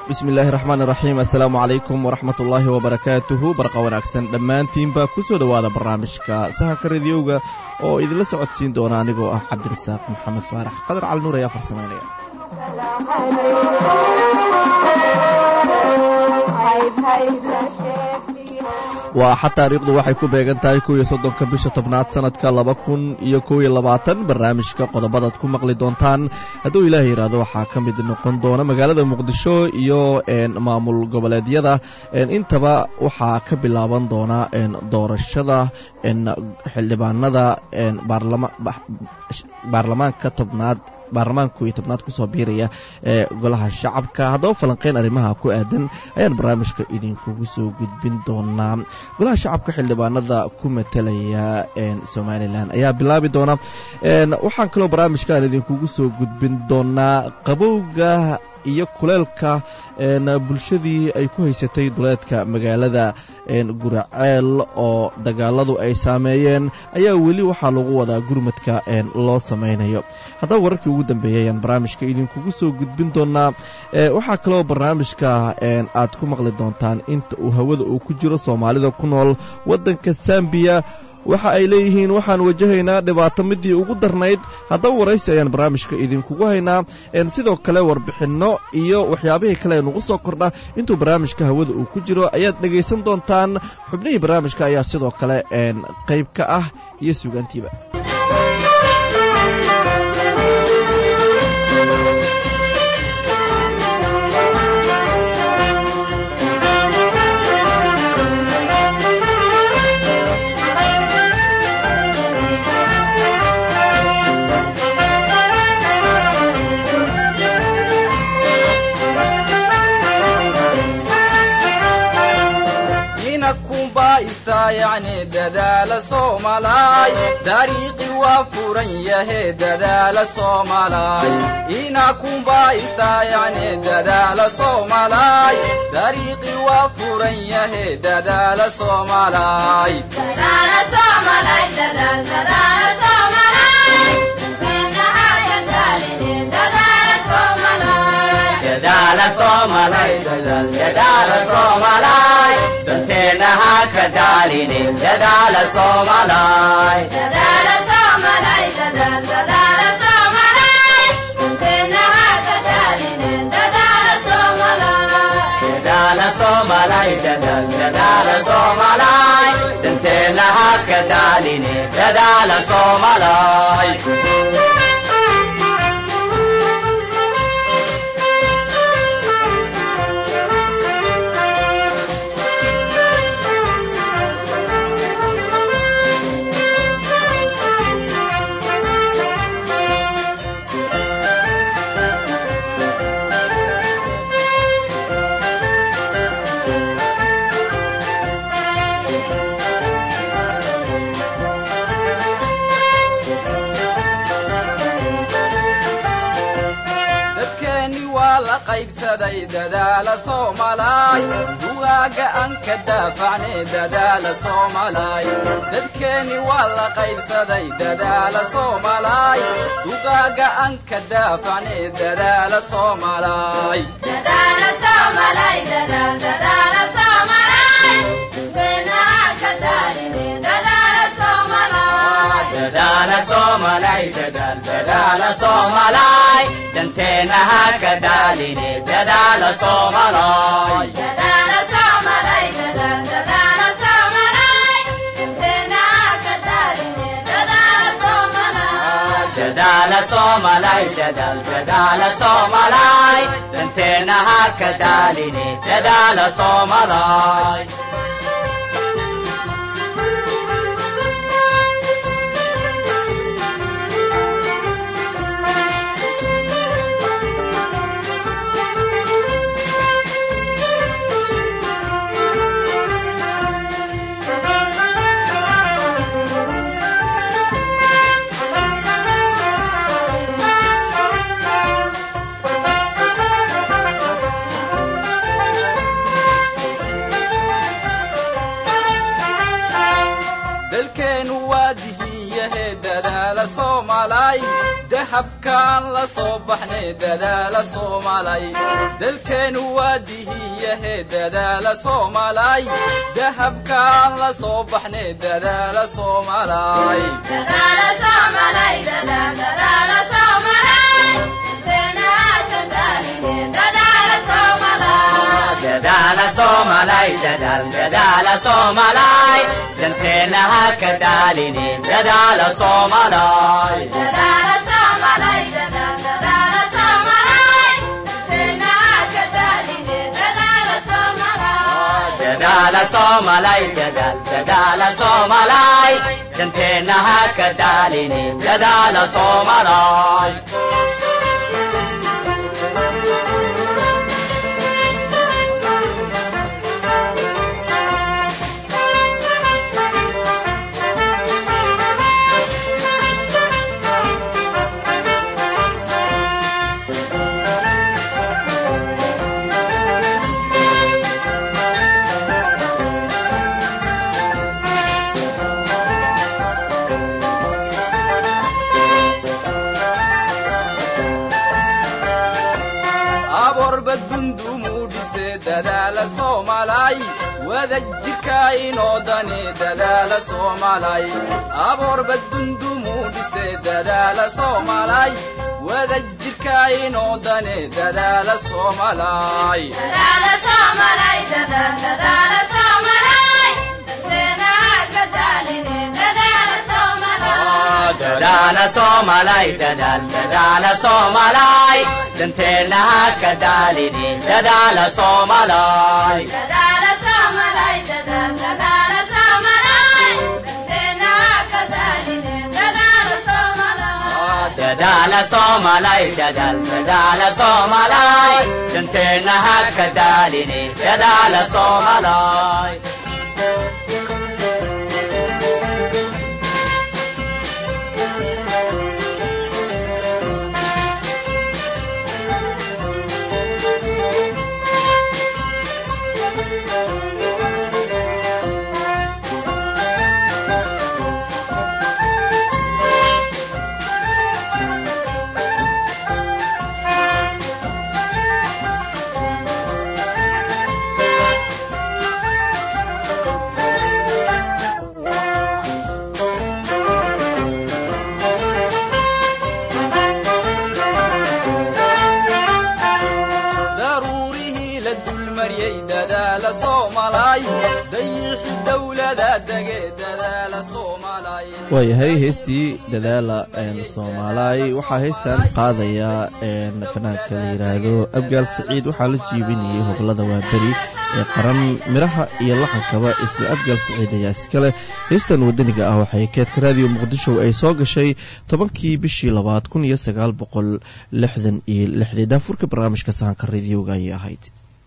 bismi illaahi raxmaan iraxiim assalaamu calaykum waraxmat ullaahi wabarakaatuhu barqa wanaagsan dhammaantiinba ku soo dhowaada barnaamijka sahanka radiyowga oo idinla socodsiin doona anigoo ah cabdirasaaq maxamed faarax qadar cali nuur ayaa farsamaynaya waa xa taariikhdu waxay ku beegan tahay kow iyo soddonka bisha tobnaad sanadka laba kun iyo kow iyo labaatan barnaamijka qodobadaad ku maqli doontaan hadduu ilaahay yidhaahdo waxaa ka mid noqon doona magaalada muqdisho iyo maamul goboleedyada intaba waxaa ka bilaaban doona doorashada xildhibaanada baarlamaanka tobnaad baarlamaanka kow iyo tobnaad kusoo biiraya ee golaha shacabka haddaba falanqeyn arrimaha ku aadan ayaan barnaamijka idinkugu soo gudbin doonaa golaha shacabka xildhibaanada ku matelaya somalilan ayaa bilaabi doona waxaan kaloo barnaamijkaan idinkugu soo gudbin doonaa qabowga iyo kuleelka bulshadii ay ku haysatay duleedka magaalada guraceel oo dagaaladu ay saameeyeen ayaa weli waxaa lagu wadaa gurmadka loo samaynayo haddaba wararkii ugu dambeeyay ayaan barnaamijka idinkugu soo gudbin doonaa waxaa kaloo barnaamijka aad ku maqli doontaan inta uu hawada uu ku jiro soomaalida ku nool waddanka sambiya waxa ay leeyihiin waxaan wajahaynaa dhibaato midii ugu darnayd haddaba waraysi ayaan barnaamijka idinkugu haynaa sidoo kale warbixinno iyo waxyaabihii kale nugu soo kordha intuu barnaamijka hawada uu ku jiro ayaad dhegaysan doontaan xubnihii barnaamijka ayaa sidoo kale qayb ka ah iyo sugaantiiba yani dadaala soomalaay dariiqi waa furan yahe dadaala soomalaay ina kumbaista yani dadaala soomalaay dariiqi waa furan yahe dadaala soomalaay danteena ha ka daaline dadaala soomalaay dadaala soomalaay dadaal dadaala soomalaay danteena ha ka daaline dadaala soomalaay dadaala soomalaay dugaaga aan ka daafacne dadaala soomalaay dadkeenni waa la qaybsaday dadaala soomalaay dugaaga aan ka daafacne dadaala soomalaay dadaala soomalaay dadaal dadaala soomalaay danteena ha ka daaline dadaala soomalaay dadaala soomalaay dadaal dadaala soomalaay danteena ha ka daaline dadaala soomalaay soomaalay dahabkaan la soo baxnay dadaala soomaalay dalkeenu waa dihiyahe dadaala soomaalay dahabkaan la soo baxnay dadaala soomaalay dadaala soomalay dadaal dadaala soomalay danteena ha ka daaline dadaala soomalay dadaala soomalay dadaal dadaala soomalay danteena ha ka daaline dadaala soomalay aborba dundumuu dhise dadaala soomaalay wada jirka inoo dane dadaala soomaalay aborba dundumuu dhise dadaala soomaalay wada jirka inoo dane dadaala soomaalay dadaala soomalay dadaal dadaala soomalay danteena ha ka daaline dadaala soomalay dadaala soomalay dadaal dadaala soomalay danteena ha ka daaline dadaala soomalay daruurihii la dulmariyey dadaala soomaalay dayixi dawlada dege dadaala soomaalay waayahay heestii dadaala soomaalaay waxaa heystan qaadaya fanaanka la yidhaahdo abgaal saciid waxaa la jiibinayay hoblada waaberi ee qaran midhaha iyo laxankaba isla abgaal saciid ayaa iskale heystan wadaniga ah waxay keedka raadiyo muqdisho ay soo gashay tobankii bishii labaad kun iyo sagaal boqol lixdan iyo lixdii daafurka barnaamijka sahanka radioga ayay ahayd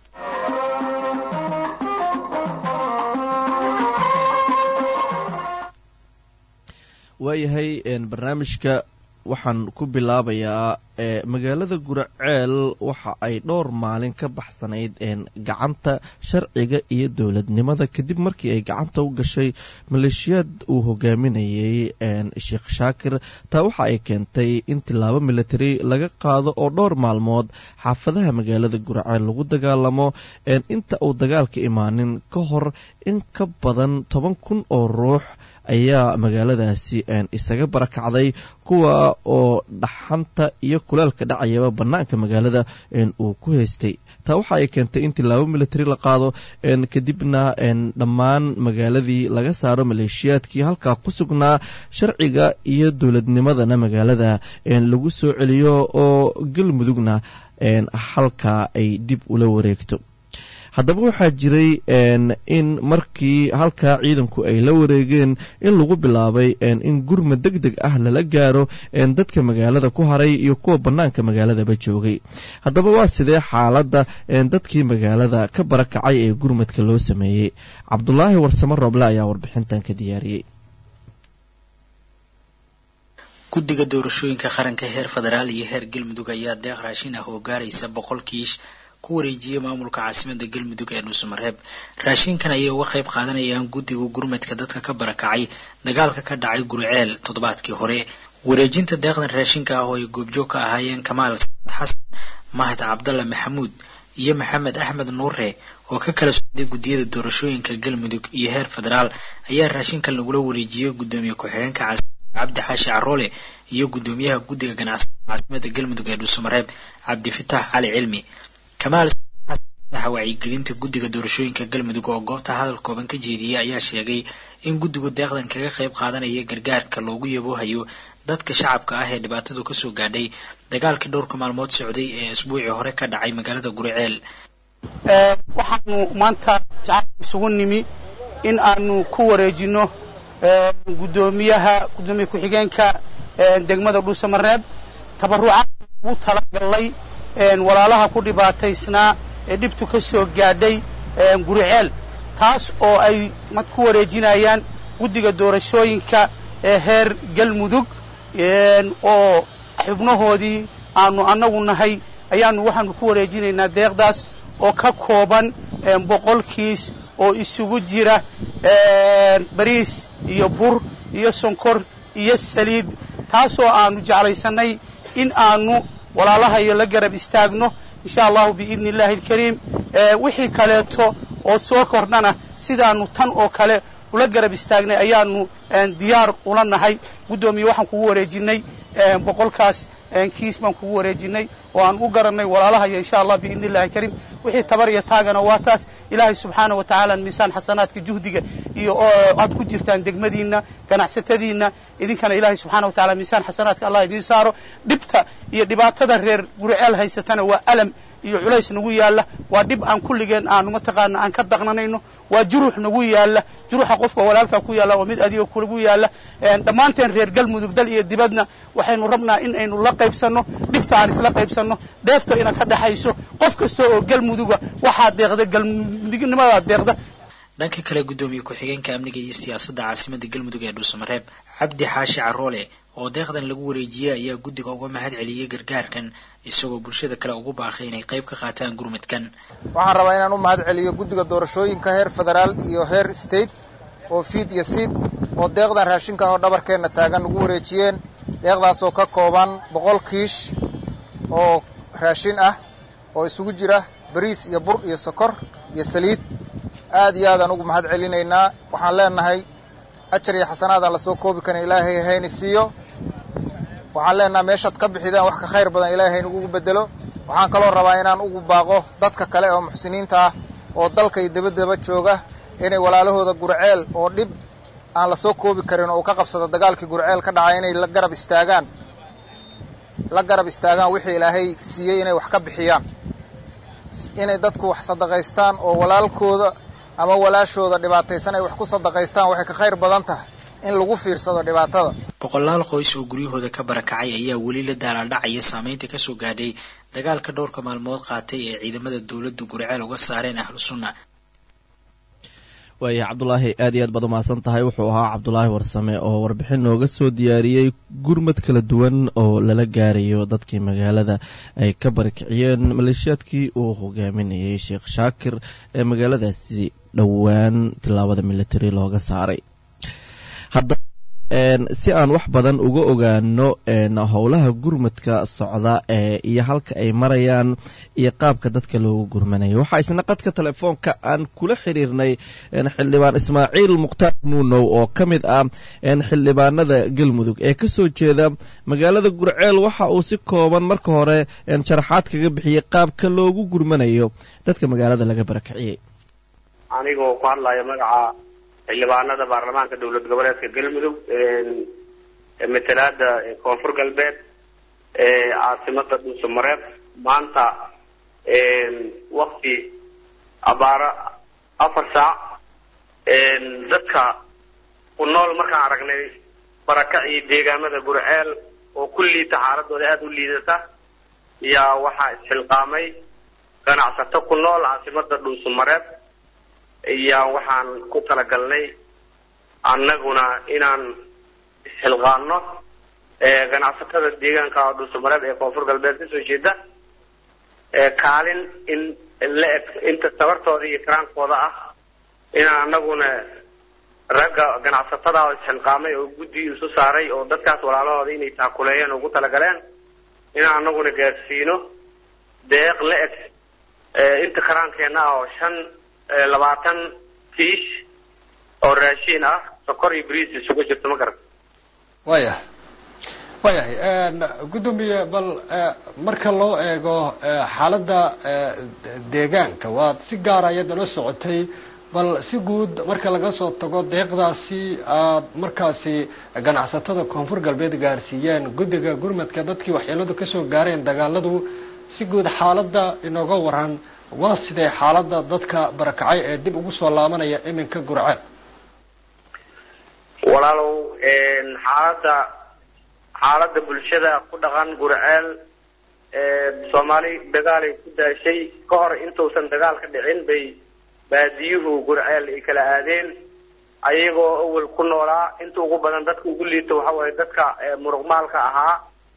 waayahay barnaamijka waxaan ku bilaabayaa magaalada guraceel waxa ay dhowr maalin ka baxsanayd gacanta sharciga iyo dowladnimada kadib markii ay gacanta u gashay maleeshiyaad uu hogaaminayay sheekh shaakir taa waxa ay keentay in tilaabo military laga qaado oo dhowr maalmood xaafadaha magaalada guraceel lagu dagaalamo inta uu dagaalka imaanin ka hor in ka badan toban kun oo ruux ayaa magaaladaasi isaga barakacday kuwa oo dhaxanta iyo kuleelka dhacayaba bannaanka magaalada uu ku haystay taa waxa ay keentay in tilaabo military la qaado kadibna dhammaan magaaladii laga saaro maleeshiyaadkii halkaa ku sugnaa sharciga iyo dowladnimadana magaalada lagu soo celiyo oo galmudugna halkaa ay dib ula wareegto haddaba waxaa jiray in markii halkaa ciidanku ay la wareegeen in lagu bilaabay in gurma deg deg ah lala gaaro dadka magaalada ku haray iyo kuwa bannaanka magaaladaba joogay haddaba waa sidee xaaladda dadkii magaalada ka barakacay ee gurmadka loo sameeyey cabdulaahi warsamo rooble ayaa warbixintan ka diyaariyey guddiga doorashooyinka qaranka heer federaal iyo heer galmudug ayaa deeq raashin ah oo gaaraysa boqol kiish ku wareejiyey maamulka caasimada galmudug ee dhuusamareeb raashinkan ayay uga qayb qaadanayaan guddiga gurmadka dadka ka barakacay dagaalka ka dhacay gurceel toddobaadkii hore wareejinta deeqdan raashinka ah oo ay goobjoog ka ahaayeen kamaal saad xasan mahad cabdalla maxamuud iyo maxamed axmed nuure oo ka kala socday guddiyada doorashooyinka galmudug iyo heer federaal ayaa raashinkan lagula wareejiyey guddoomiye ku-xigeenka caasimada cabdi xaashi caroole iyo guddoomiyaha guddiga ganacsiga caasimada galmudug ee dhuusamareeb cabdifitaax cali cilmi kamaal madaxa wacyigelinta guddiga doorashooyinka galmudug oo goobta hadal kooban ka jeediyey ayaa sheegay in guddigu deeqdan kaga qayb qaadanaya gargaarka loogu yaboohayo dadka shacabka ah ee dhibaatadu kasoo gaadhay dagaalkii dhowrka maalmood socday ee isbuucii hore ka dhacay magaalada guriceel waxaanu maanta jacayl isugu nimi in aanu ku wareejino guddoomiyaha guddoomiye ku-xigeenka degmada dhuusamareeb tabarucaad ugu talagalay walaalaha ku dhibaataysnaa ee dhibtu ka soo gaadhay guriceel taas oo ay mad ku wareejinayaan guddiga doorashooyinka ee heer galmudug oo xubnahoodii aanu annagu nahay ayaanu waxaanu ku wareejinaynaa deeqdaas oo ka kooban boqol kiis oo isugu jira bariis iyo bur iyo sonkor iyo saliid taasoo aanu jeclaysannay in aanu walaalahayo la garab istaagno insha allahu biidni illahi alkariim wixii kaleeto oo soo kordhana sidaanu tan oo kale ula garab istaagnay ayaanu diyaar ula nahay guddoomiye waxaan kugu wareejinay boqolkaas kiis baan kugu wareejinay oo aan u garannay walaalahayo insha allah biidni illahi alkariim wixii tabar iyo taagana waa taas ilaahay subxaana wa tacaala miisaan xasanaadka juhdiga iyo aad ku jirtaan degmadiinna ganacsatadiinna idinkana ilaahay subxaana wa tacala miisaan xasanaadka allah idiin saaro dhibta iyo dhibaatada reer guriceel haysatana waa alam iyo culays nagu yaalla waa dhib aan kulligeen aanu mataqaana aan ka daqnanayno waa jurux nagu yaalla juruxa qofka walaalkaa ku yaalla waa mid adiga kulagu yaalla dhammaanteen reer galmudug dal iyo dibadna waxaynu rabnaa in aynu la qaybsanno dhibta aan isla qaybsanno dheefta ina ka dhaxayso qof kasta oo galmuduga waxaa deeqda galmudugnimadaa deeqda dhanka kale guddoomiye ku-xigeenka amniga iyo siyaasadda caasimada galmudug ee dhuusamareeb cabdi xaashi caroole oo deeqdan lagu wareejiyey ayaa guddiga uga mahad celiyey gargaarkan isagoo bulshada kale ugu baaqay inay qayb ka qaataan gurmadkan waxaan rabaa inaan u mahad celiyo guddiga doorashooyinka heer federaal iyo heer state oo fiid iyo siid oo deeqdan raashinka oo dhabarkeenna taagan ugu wareejiyeen deeqdaasoo ka kooban boqol kiish oo raashin ah oo isugu jira bariis iyo bur iyo sokor iyo saliid aad iyo aadaan ugu mahad celinaynaa waxaan leenahay ajar iyo xasanaadaan lasoo koobi karin ilaahay hayni siiyo waxaan leenahay meeshaad ka bixidaan wax ka khayr badan ilaahay haynagugu bedelo waxaan kaloo rabaa inaan ugu baaqo dadka kale oo muxsiniinta ah oo dalka iyo dabaddaba jooga inay walaalahooda gurceel oo dhib aan lasoo koobi karin oo uu ka qabsado dagaalkii gurceel ka dhacay inay la garab istaagaan la garab istaagaan wixii ilaahay siiyey inay wax ka bixiyaan inay dadku wax sadaqaystaan oo walaalkooda ama walaashooda dhibaataysan ay wax ku sadaqaystaan waxay ka khayr badan tahay in lagu fiirsado dhibaatada boqolaal qoys oo guryahooda ka barakacay ayaa weli la daalaadhacaya saameynta kasoo gaadhay dagaalka dhowrka maalmood qaatay ee ciidamada dowladdu gurceel uga saareen ahlu sunna waaya cabdulaahi aad iyo aad baad umahadsan tahay wuxuu ahaa cabdulaahi warsame oo warbixin nooga soo diyaariyey gurmad kala duwan oo lala gaarayo dadkii magaalada ay ka barakiciyeen maleeshiyaadkii uu hogaaminayay sheekh shaakir ee magaaladaasi dhowaan tilaabada military looga saaray si aan wax badan uga ogaano howlaha gurmadka socda iyo halka ay marayaan iyo qaabka dadka loogu gurmanayo waxaa isna qadka telefoonka aan kula xiriirnay xildhibaan ismaaciil mukhtaar nuunow oo ka mid ah xildhibaanada galmudug ee kasoo jeeda magaalada gurceel waxa uu si kooban marka hore sharaxaad kaga bixiyey qaabka loogu gurmanayo dadka magaalada laga barakiciyey anigoo ku hadlayo magaca xildhibaanada baarlamaanka dowlad goboleedka galmudug matalaada koonfur galbeed caasimada dhuusamareeb maanta wakti abaaro afar saac dadka ku nool markaan aragnay barakacii deegaamada gurceel oo ku liita xaaladooda aada u liidata yaa waxaa isxilqaamay ganacsato ku nool caasimada dhuusamareeb yaa waxaan ku talagalnay annaguna inaan isxilqaano ganacsatada deegaanka dhuusamareeb ee koonfur galbeed kasoo jeeda kaalin in la eg inta tabartooda iyo karaankooda ah inaan annaguna ragga ganacsatada oo isxilqaamay oo guddi isu saaray oo dadkaas walaalahooda inay taakuleeyeen ugu talagaleen inaan anaguna gaarsiino deeq la eg inta karaankeenna ah oo shan labaatan kiish oo raashiin ah sokor iyo bariis isugu jirto ma garan waayahay waayahay guddoomiye bal marka loo eego xaaladda deegaanka waad si gaara iyada la socotay bal si guud marka laga soo tago deeqdaasi aad markaasi ganacsatada koonfur galbeed gaarsiiyeen guddiga gurmadka dadkii waxyeeladu kasoo gaareen dagaaladu si guud xaaladda inooga waran waa sidee xaaladda dadka barakacay ee dib ugu soo laabanaya iminka gurceel walaalow xaaladda xaaladda bulshada ku dhaqan gurceel soomaali dagaalay ku daashay ka hor intuusan dagaal ka dhicin bay baadiyuhu gurceel ay kala aadeen ayagoo awel ku noolaa inta ugu badan dadka ugu liito waxa waaye dadka muruqmaalka ahaa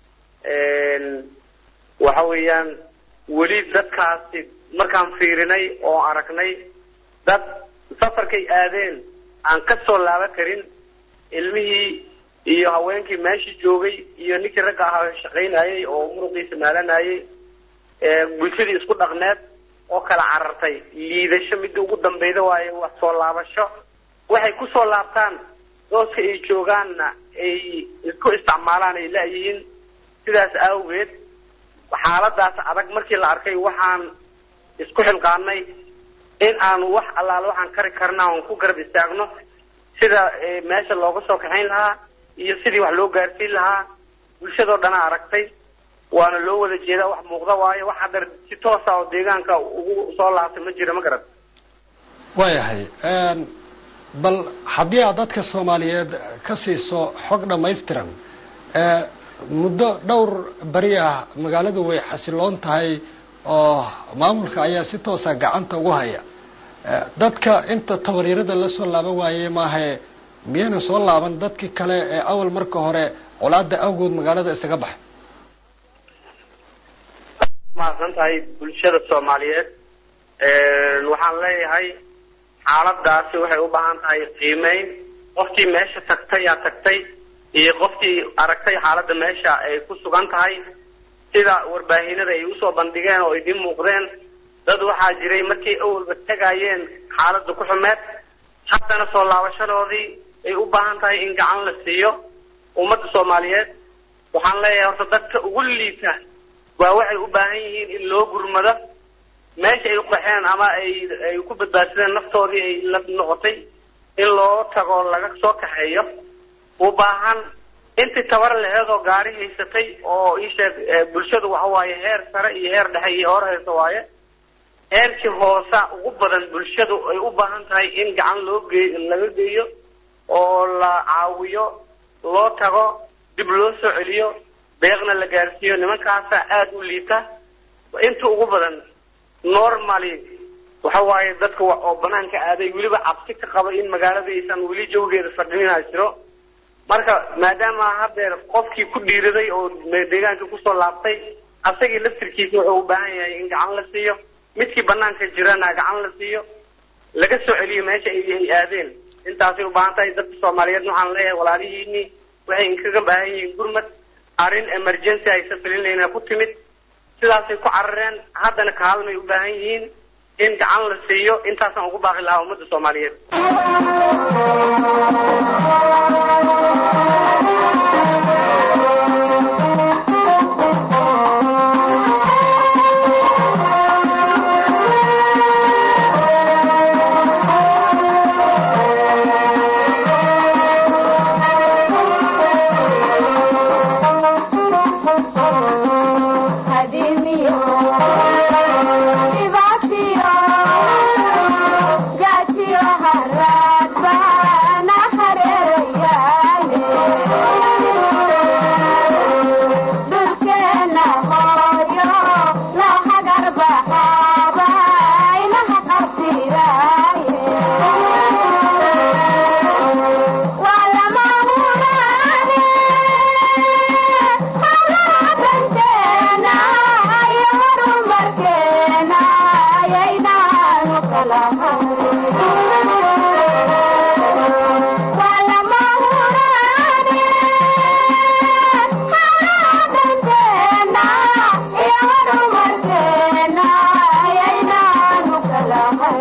waxa weeyaan weli dadkaasi markaan fiirinay oo aragnay dad safarkay aadeen aan ka soo laaban karin ilmihii iyo haweenkii meeshii joogay iyo ninkii ragga ahaa shaqaynayay oo muruqiisa maalanayay bulshadii isku dhaqneed oo kala carartay liidasho midda ugu dambeyda waaye wax soo laabasho waxay ku soo laabtaan dooska ay joogaanna ay isku isticmaalaan ay laayihiin sidaas awgeed xaaladaas adag markii la arkay waxaan isku xilqaanay in aan wax allaale waxaan kari karna oon ku garab istaagno sida meesha looga soo kaxayn lahaa iyo sidii wax loo gaarsiin lahaa bulshadoo dhana aragtay waana loo wada jeedaa wax muuqda waayo wax hadda si toosa oo deegaanka ugu soo laabtay ma jira ma garan waayahay bal haddii aad dadka soomaaliyeed ka siiso xog dhammaystiran muddo dhowr beri ah magaaladu way xasiloon tahay oo maamulka ayaa si toosa gacanta ugu haya dadka inta tabaryarada la soo laaban waayey maahae miyayna soo laaban dadkii kale ee awal marka hore colaada awgood magaalada isaga baxay mahadsan tahay bulshada soomaaliyeed waxaan leeyahay xaaladaasi waxay u baahan tahay qiimeyn qofkii meesha tagtay yaa tagtay iyo qofkii aragtay xaaladda meesha ay ku sugan tahay sida warbaahinada ay usoo bandhigeen oo idin muuqdeen dad waxaa jiray markay awalba tagayeen xaaladda ku xumeed haddana soo laabashadoodii ay u baahan tahay in gacan la siiyo ummadda soomaaliyeed waxaan leeyahay horta dadka ugu liita waa waxay u baahan yihiin in loo gurmado meesha ay u qaxeen ama ay ay ku badbaadsadeen naftoodii ay la noqotay in loo tago laga soo kaxeeyo u baahan intii tabar laheed oo gaari haysatay oo iisheeg bulshadu waxa waaye heer sare iyo heer dhexe iyo hor haysa waaye heerkii hoosa ugu badan bulshadu ay u baahan tahay in gacan loo gey laga geeyo oo la caawiyo loo tago dib loo soo celiyo deeqna la gaarsiiyo nimankaasa aada u liita inta ugu badan normally waxa waaye dadka oo banaanka aaday weliba cabsi ka qaba in magaaladaysan weli jawgeeda fadhinina jiro marka maadaama haddeer qofkii ku dhiiraday oo deegaanka kusoo laabtay asagii laftirkiisa wuxuu u baahan yahay in gacan la siiyo midkii banaanka jirana gacan la siiyo laga soo celiyo meesha ay aadeen intaasay u baahan tahay dadka soomaaliyeed waxaan leeyahay walaalihiini waxay inkaga baahan yihiin gurmad arrin emergency aysa filinayna ku timid sidaasay ku carareen haddana kaalmay u baahan yihiin in gacan la siiyo intaasaan ugu baaqi lahaa ummadda soomaaliyeed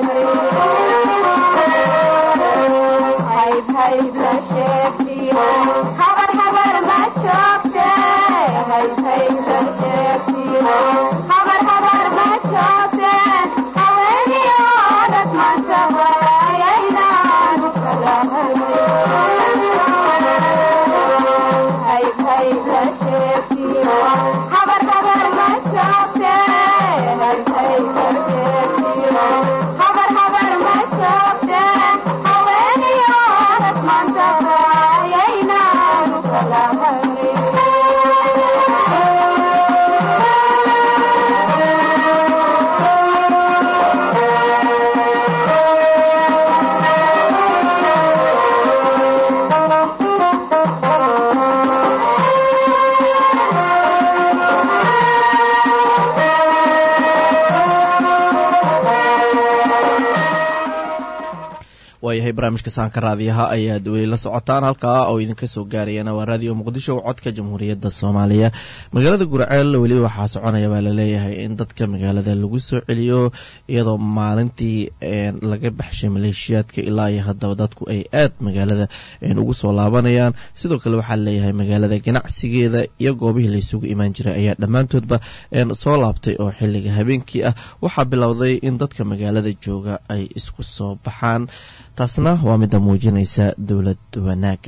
waayahay barnaamijka saanka raadiyaha ayaad weli la socotaan halkaa oo idinka soo gaarayana waa raadiyo muqdisho codka jamhuuriyadda soomaaliya magaalada gurceel weli waxaa soconaya baa laleeyahay in dadka magaalada lagu soo celiyo iyadoo maalintii laga baxshay maleeshiyaadka ilaa iyo haddaba dadku ay aad magaalada ugu soo laabanayaan sidoo kale waxaa laleeyahay magaalada ganacsigeeda iyo goobihii laysugu imaan jiray ayaa dhammaantoodba soo laabtay oo xiliga habeenkii ah waxaa bilowday in dadka magaalada jooga ay isku soo baxaan taasna waa midda muujinaysa dowlad wanaaga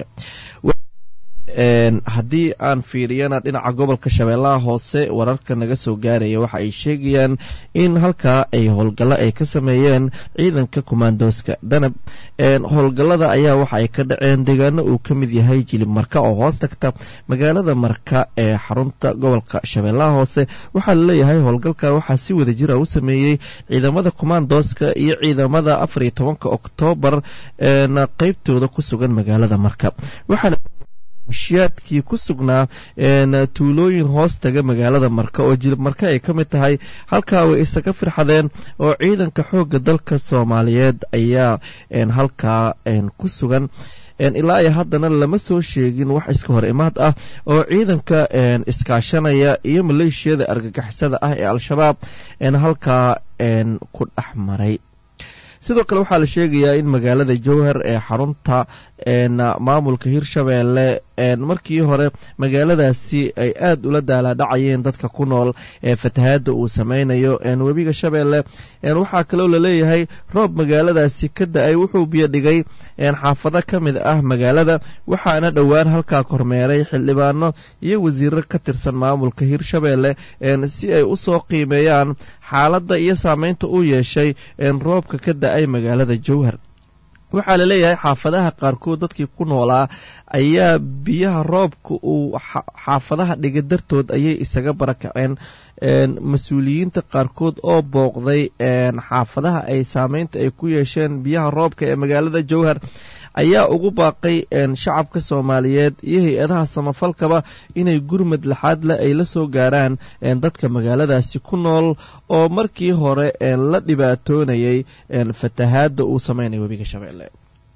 haddii aan fiiriyana dhinaca gobolka shabeellaha hoose wararka naga soo gaaraya waxa ay sheegayaan in halkaa ay howlgallo ay ka sameeyeen ciidanka kumaandooska danab howlgallada ayaa waxa ay ka dhaceen deegaano uu ka mid yahay jilib marka oo hoos tagta magaalada marka ee xarunta gobolka shabeellaha hoose waxaa laleeyahay howlgalka waxaa si wada jira u sameeyey ciidamada kumaandooska iyo ciidamada afar iyo tobanka oktoobar na qeybtooda ku sugan magaalada marka waxaana maleeshiyaadkii ku sugnaa tuulooyin hoos taga magaalada marka oo jilib marka ay ka mid tahay halkaa way isaga firxadeen oo ciidanka xoogga dalka soomaaliyeed ayaa halkaa ku sugan ilaa iyo haddana lama soo sheegin wax iska hor imaad ah oo ciidanka iskaashanaya iyo maleeshiyada argagixisada ah ee al-shabaab halkaa ku dhex maray sidoo kale waxaa la sheegayaa in magaalada jowhar ee xarunta maamulka hirshabeelle markii hore magaaladaasi ay aad ula daalaadhacayeen dadka ku nool ee fatahaadda uu sameynayo webiga shabeelle waxaa kaloo laleeyahay roob magaaladaasi ka da-ay wuxuu biyo dhigay xaafado ka mid ah magaalada waxaana dhowaan halkaa kormeeray xildhibaano iyo wasiiro ka tirsan maamulka hirshabeelle si ay u soo qiimeeyaan xaaladda iyo saameynta uu yeeshay roobka ka da-ay magaalada jowhar waxaa laleeyahay xaafadaha qaarkood dadkii ku noolaa ayaa biyaha roobka uu xaafadaha dhiga dartood ayay isaga barakaceen mas-uuliyiinta qaarkood oo booqday xaafadaha ay saameynta ay ku yeesheen biyaha roobka ee magaalada jowhar ayaa ugu baaqay shacabka soomaaliyeed iyo hay-adaha samafalkaba inay gurmad laxaad leh ay la soo gaaraan dadka magaaladaasi ku nool oo markii hore la dhibaatoonayay fatahaadda uu sameynaya webiga shabeelle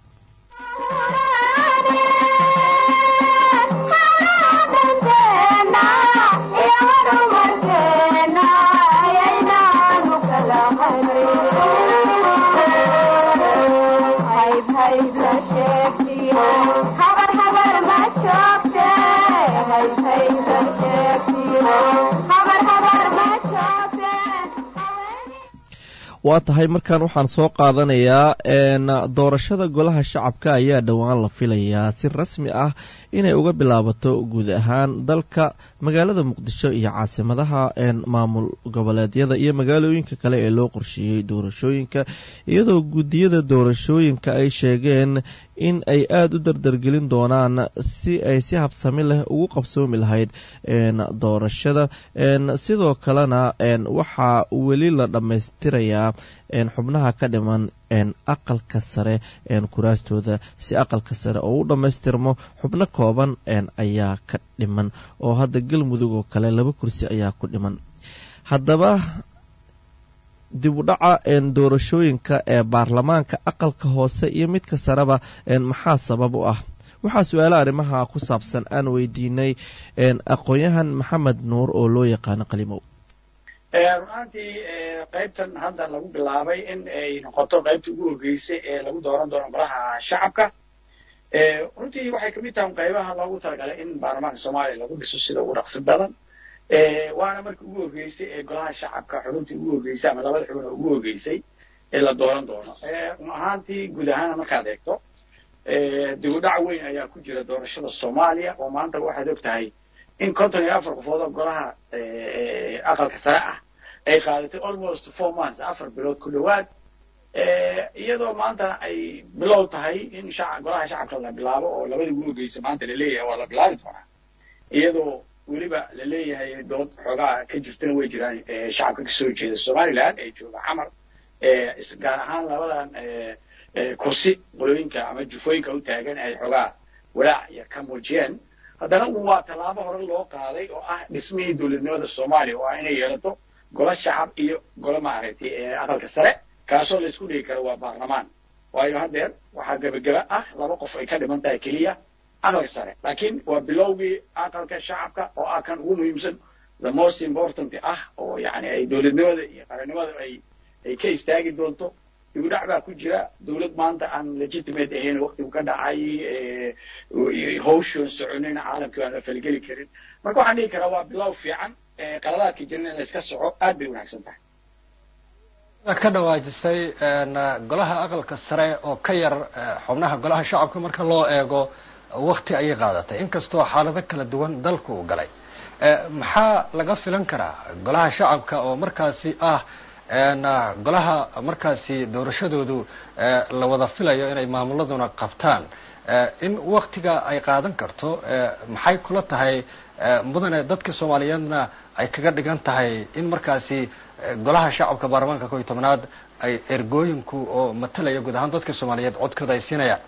waa tahay markan waxaan soo qaadanayaa doorashada golaha shacabka ayaa dhowaan la filayaa si rasmi ah inay uga bilaabato guud ahaan dalka magaalada muqdisho iyo caasimadaha maamul goboleedyada iyo magaalooyinka kale ee loo qorsheeyey doorashooyinka iyadoo guddiyada doorashooyinka ay sheegeen in ay aada u dardargelin doonaan si ay si habsami leh ugu qabsoomi lahayd doorashada sidoo kalena waxaa weli la dhammaystirayaa xubnaha ka dhiman aqalka sare kuraastooda si aqalka sare oo u dhammaystirmo xubno kooban ayaa ka dhiman oo hadda galmudug oo kale laba kursi ayaa ku dhiman haddaba dib u dhaca doorashooyinka ee baarlamaanka aqalka hoose iyo midka sareba maxaa sabab u ah waxaa su-aala arrimaha ku saabsan aan weydiinay aqoon-yahan maxamed nuur oo loo yaqaano qalimow runaantii qaybtan hadda lagu bilaabay in ay noqoto qaybta ugu horgeysay ee lagu dooran doono golaha shacabka runtii waxay kamid tahay qaybaha loogu talagalay in baarlamaanka soomaaliya lagu dhiso sida ugu dhaqsi badan waana markii ugu horgeysay ee golaha shacabka xubintii ugu horgeysay ama labada xubin oo ugu horgeysay ee la dooran doono run ahaantii guud ahaana markaad eegto dib u dhac weyn ayaa ku jira doorashada soomaaliya oo maanta waxaad og tahay in konton iyo afar qofood oo golaha aqalka sare ah ay qaadatay almost four months afar bilood ku dhowaad iyadoo maantana ay bilow tahay in shac golaha shacabka la bilaabo oo labadii ugu horgeysa maanta laleeyahay waa la bilaabi doonaa iyadoo weliba laleeyahay dood xoogaa ka jirtana way jiraan shacabka kasoo jeeda somaliland ee jooga xamar gaar ahaan labadan kursi qolooyinka ama jufooyinka u taagan ay xoogaa walaac iyo ka muujiyeen haddana waa tallaabo hore loo qaaday oo ah dhismihii dowladnimada soomaaliya oo ah inay yeelato golo shacab iyo golo maaragtay aqalka sare kaasoo laysku dhigi karo waa baarlamaan waayo haddeer waxaa gebageba ah laba qof ay ka dhiman tahay keliya aqalka sare laakiin waa bilowgii aqalka shacabka oo ah kan ugu muhiimsan the most important ah oo yani ay dowladnimada iyo qarannimada ay ay ka istaagi doonto dibudhac baa ku jira dowlad maanta aan legitimate ahayn waktigu ka dhacay hawshoon soconin caalamkii aan la falgeli karin marka waxaan dhihi karaa waa bilow fiican qaladaadka jirin in la iska soco aad bay wanaagsan tahay waad ka dhawaajisay golaha aqalka sare oo ka yar xubnaha golaha shacabka marka loo eego wakti ayay qaadatay inkastoo xaalado kala duwan dalku uu galay maxaa laga filan karaa golaha shacabka oo markaasi ah golaha markaasi doorashadoodu la wada filayo inay maamuladuna qabtaan in waktiga ay qaadan karto maxay kula tahay mudane dadka soomaaliyeedna ay kaga dhigan tahay in markaasi golaha shacabka baarlamaanka kow iyo tobnaad ay ergooyinku oo matalaya guud ahaan dadka soomaaliyeed codkooda ay siinayaan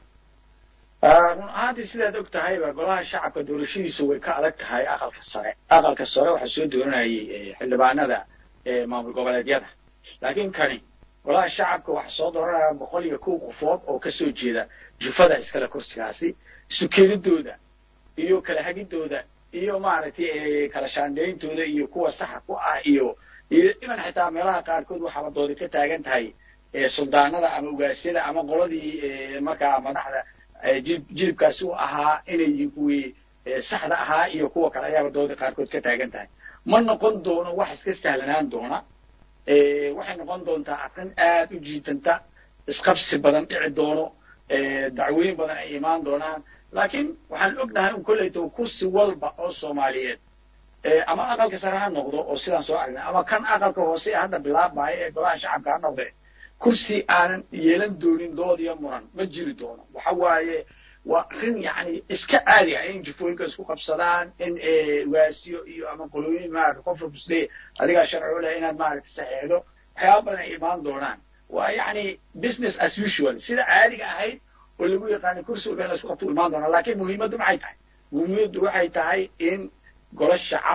run ahaantii sidaad og tahayba golaha shacabka doorashadiisu way ka adag tahay aqalka sare aqalka sare waxaa soo dooranayay xildhibaanada maamul goboleedyada laakiin kani golaha shacabka waxaa soo dooranaya boqol iyo kow qofood oo kasoo jeeda jufada iskale kursigaasi sukeedadooda iyo kala hagidooda iyo maaragtay kala shaandhayntooda iyo kuwa saxa ku ah iyo iyo iman xitaa meelaha qaarkood waxaaba doodi ka taagan tahay suldaanada ama ugaasyada ama qoladii markaa madaxda jilib jilibkaasi u ahaa inay yihiin kuwii saxda ahaa iyo kuwa kale ayaaba doodi qaarkood ka taagan tahay ma noqon doono wax iska sahlanaan doona waxay noqon doontaa arrin aad u jiitanta isqabsi badan dhici doono dacwooyin badan ay imaan doonaan laakiin waxaan ognahay un kolleyto kursi walba oo soomaaliyeed ama aqalka sare ha noqdo oo sidaan soo aragnay ama kan aqalka hoose ee hadda bilaabmaya ee golaha shacabka ha noqde kursi aanan yeelan doonin dood iyo muran ma jiri doono waxa waaye waa arrin yani iska caadi ah in jufooyinka isku qabsadaan in waasiyo iyo ama qolooyin maarata qof rusle adigaa sharci u leh inaad maaragta saxeexdo waxyaaba badan ay imaan doonaan waa yani business as usual sida caadiga ahayd oo lagu yaqaanay kursi walba in la isku qabto imaan doonaa laakiin muhiimaddu maxay tahay muhiimaddu waxay tahay in golo shacab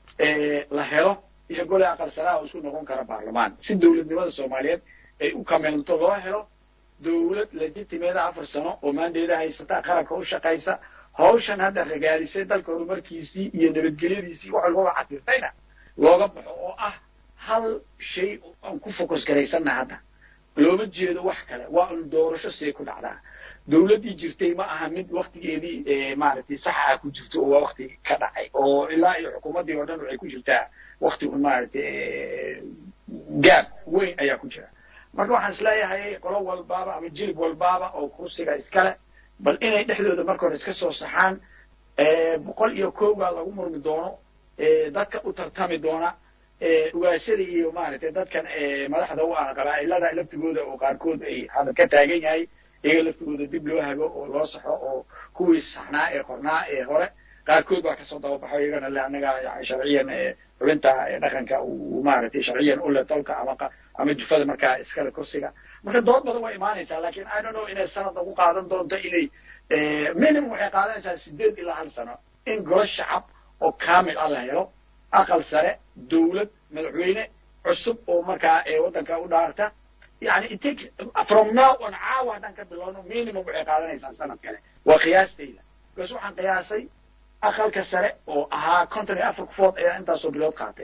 la helo iyo gole aqal saraha oo isku noqon kara baarlamaan si dowladnimada soomaaliyeed ay u kameelto loo helo dowlad legitimeeda afar sano oo maandeeda haysata qaranka u shaqaysa hawshan hadda ragaalisay dalka horumarkiisii iyo nabadgelyadiisii wax walbaba cadirtayna looga baxo oo ah hal shay aan ku focus garaysanna hadda looma jeedo wax kale waa un doorasho see ku dhacdaa dowladdii jirtay ma aha mid waktigeedii maaragtay saxa ah ku jirto oo waa wakti ka dhacay oo ilaa iyo xukuumaddii oo dhan waxay ku jirtaa wakti un maaragtay gaab weyn ayaa ku jira marka waxaan isleeyahay qolo walbaaba ama jilib walbaaba oo kursiga iskale bal inay dhexdooda marka hore iska soo saxaan boqol iyo kowgaa lagu murmi doono dadka u tartami doona ugaasyada iyo maaragtay dadkan madaxda u ah qabaa'ilada laftigooda oo qaarkood ay hadal ka taagan yahay iyaga laftigooda dib loo hago oo loo saxo oo kuwii saxnaa ee qornaa ee hore qaarkood baa kasoo dababaxo iyagana le annaga sharciyan xubinta dhaqanka uu maaragtay sharciyan ule tolka ama ama jufada markaa iskale kursiga marka dood badan way imaanaysaa lakin i don't know inay sanad lagu qaadan doonto inay minimum waxay qaadanaysaa sideed ilaa hal sano in golo shacab oo kamil ah la helo aqal sare dowlad madaxweyne cusub oo markaa waddanka u dhaarta yani it takes from now on caawa haddaan ka bilowno minimum waxay qaadanaysaa sanad kale waa qiyaastayda because waxaan qiyaasay aqalka sare oo ahaa konton iyo afar kufood ayaa intaasoo bilood qaatay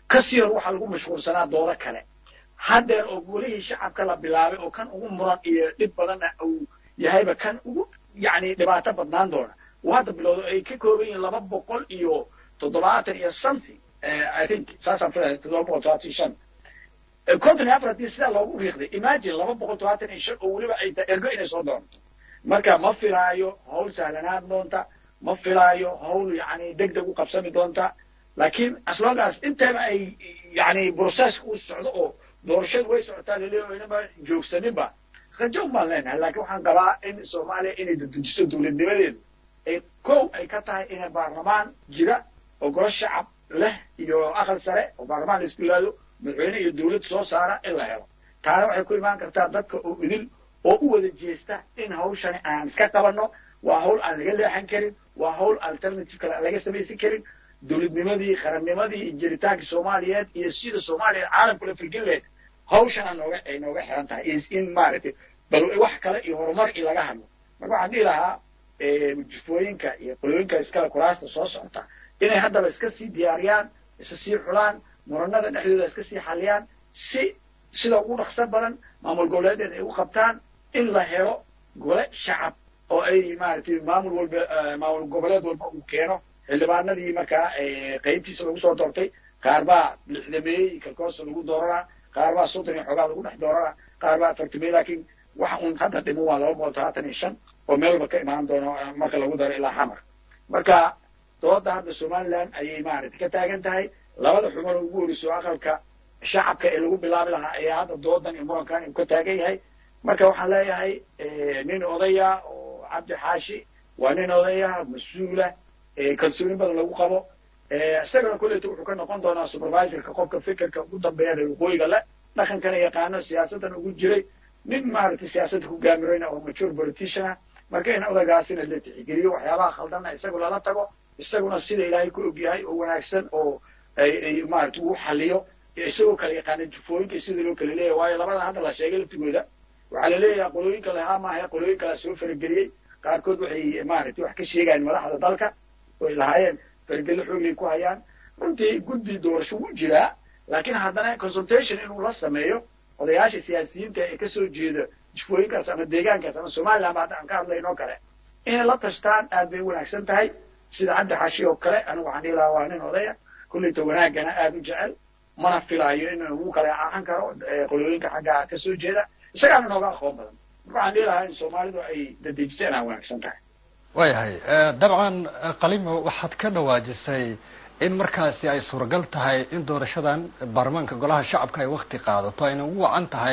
kasii hor waxaa lagu mashquulsanaa doodo kale haddeer oo golihii shacabka la bilaabay oo kan ugu muran iyo dhib badanna uu yahayba kan ugu yacni dhibaato badnaan doona uu hadda bilowdo ay ka kooban yihiin laba boqol iyo toddobaatan iyo something i think saasaan filaya toddoba boqol toddobaatan iyo shan konton iyo afar haddii sidaa loogu riiqday imagine laba boqol toddobaatan iyo shan oo weliba ay tahay ergo inay soo doonto marka ma filaayo hawl sahlanaan doonta ma filaayo hawl yacni deg deg u qabsami doonta laakiin aslongaas intaba ay yacni processka u socdo oo doorashadu way socotaa laleeyahay inaba joogsaninba rajo baan leenahay laakiin waxaan qabaa in soomaaliya inay dedejiso dowladnimadeedu ay kow ay ka tahay inay baarlamaan jira oo golo shacab leh iyo aqal sare oo baarlamaan la isku yihaado madaxweyne iyo dowlad soo saara in la helo taana waxay ku imaan kartaa dadka oo idil oo u wada jeesta in hawshani aan iska qabanno waa hawl aan laga leexan karin waa hawl alternative kale aan laga samaysan karin dowladnimadii qarannimadii iyo jiritaankii soomaaliyeed iyo sida soomaaliya caalamkula firgin lahayd hawshan aa nooga ay nooga xiran tahay in maaragtay bal wax kale iyo horumar i laga hadlo marka waxaan dhihi lahaa jufooyinka iyo qolooyinka iskale kuraasta soo socota inay haddaba iska sii diyaariyaan isa sii xulaan muranada dhexdooda iska sii xaliyaan si sida ugu dhaqso badan maamul goboleedeed ay u qabtaan in la helo gole shacab oo ay maaragtay maamul walba maamul goboleed walba uu keeno xildhibaanadii markaa qaybtiisa lagu soo doortay qaar baa lixdameeyey kalkoosa lagu dooranaa qaar baa soddon iyo xoogaa lagu dhex dooranaa qaar baa afartameey laakiin waxa uun hadda dhiman waa laba boqol todobaatan iyo shan oo meel walba ka imaan doono marka lagu daro ilaa xamar marka dooda hadda somaliland ayay maaragtay ka taagan tahay labada xubin ugu horeyso aqalka shacabka ee lagu bilaabi lahaa ayaa hadda doodan iyo murankan uu ka taagan yahay marka waxaan leeyahay nin odaya oo cabdi xaashi waa nin odaya mas-uula kalsooni badan lagu qabo isagana kolleyta wuxuu ka noqon doonaa supervisorka qofka fikirka ugu dambeeya reer waqooyiga le dhaqankana yaqaano siyaasaddan ugu jiray nin maaragtay siyaasadda ku gaamirayna oo mature politiciana marka in odagaasina la tixgeliyo waxyaabaha khaldanna isagu lala tago isaguna sida ilaahay ku ogyahay oo wanaagsan oo ay maaragtay uu xaliyo isagoo kala yaqaana jufooyinka sida loo kala leeyahay waayo labadan hadda la sheegay laftigooda waxaa la leeyahay qolooyinka lahaa maaha qolooyin kala soo farageliyey qaarkood waxay maaragtay wax ka sheegayaan madaxda dalka oy lahaayeen fargello xooglay ku hayaan runtii guddi doorasho wuu jiraa laakiin haddana consultation inuu la sameeyo odayaasha siyaasiyiinta ee kasoo jeeda jufooyinkaas ama deegaankaas ama somaliland ba hadda aan ka hadlaynoo kale inay la tashtaan aad bay u wanaagsan tahay sida cabdi xashi oo kale anigu waxaan dhihi lahaa waa nin odaya kulleyta wanaagana aada u jecel mana filaayo in ugu kala caacan karo qolooyinka xagga kasoo jeeda isagaana nooga aqoon badan waxaan dhihi lahaa in soomaalidu ay dadejiseen aa wanaagsan tahay waayahay dabcan qalimo waxaad ka dhawaajisay in markaasi ay suuragal tahay in doorashadan baarlamaanka golaha shacabka ay wakti qaadato ayna ugu wacan tahay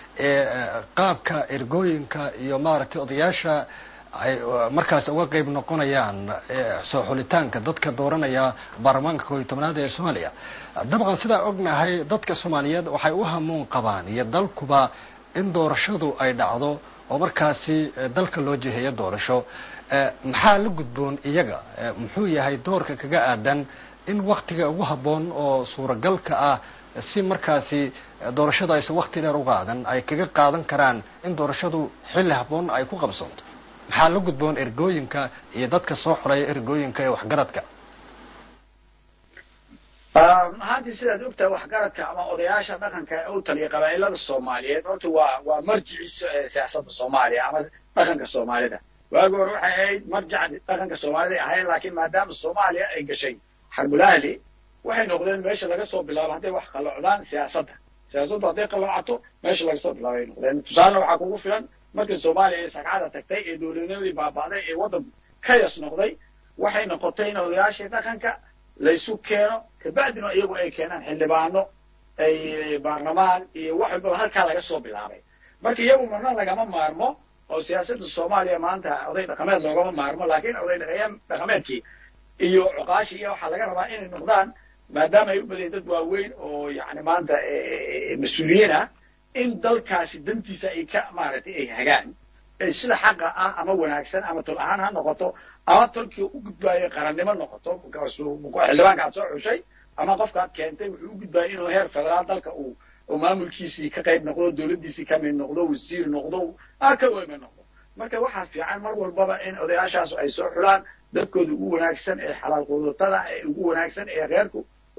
qaabka ergooyinka iyo maaragtay odayaasha ay markaas uga qeyb noqonayaan soo xulitaanka dadka dooranaya baarlamaanka koob iyo tobnaad ee soomaaliya dabcan sidaa ognahay dadka soomaaliyeed waxay u hamuun qabaan iyo dalkuba in doorashadu ay dhacdo oo markaasi dalka loo jiheeyo doorasho maxaa la gudboon iyaga muxuu yahay doorka kaga aadan in waktiga ugu habboon oo suuragalka ah si markaasi doorashadu aysan wakti dheer u qaadan ay kaga qaadan karaan in doorashadu xilli habboon ay ku qabsoonto maxaa la gudboon ergooyinka iyo dadka soo xulaya ergooyinka ee waxgaradka ahaantii sidaad ogtahay waxgaradka ama odayaasha dhaqanka ee u taliya qabaa'ilada soomaaliyeed horta waa waa marjici siyaasadda soomaaliya ama dhaqanka soomaalida waagi hore waxay ahayd marjac dhaqanka soomaalida ay ahayd laakiin maadaama soomaaliya ay gashay xarbulahli waxay noqdeen meesha laga soo bilaabo hadday wax qalloocdaan siyaasadda siyaasaddu hadday qalloocato meesha laga soo bilaabo ay noqdeen tusaalena waxaa kugu filan markii soomaaliya ay sagcada tagtay ee dowladnimadii baaba'day ee waddan kayas noqday waxay noqotay in odayaashii dhaqanka laysu keeno kabacdina iyagu ay keenaan xildhibaano ay baarlamaan iyo wax walbaba halkaa laga soo bilaabay marka iyagu marna lagama maarmo oo siyaasadda soomaaliya maanta oday dhaqameed loogama maarmo laakiin oday dhaqameedkii iyo cuqaashii iyo waxaa laga rabaa inay noqdaan maadaama ay u badayen dad waaweyn oo yani maanta mas-uuliyiin ah in dalkaasi dantiisa ay ka maaragtay ay hagaan sida xaqa ah ama wanaagsan ama tol ahaan ha noqoto ama tolkii u gudbaayo qarannimo noqoto xildhibaanka aad soo xushay ama qofka aad keentay wuxuu u gudbaaya inuu heer federaal dalka uu oo maamulkiisii ka qayb noqdo dowladdiisii ka mid noqdo wasiir noqdo a ka weyma noqdo marka waxaa fiican mar walbaba in odayaashaas ay soo xulaan dadkooda ugu wanaagsan ee xalaal quudatada ee ugu wanaagsan ee reerku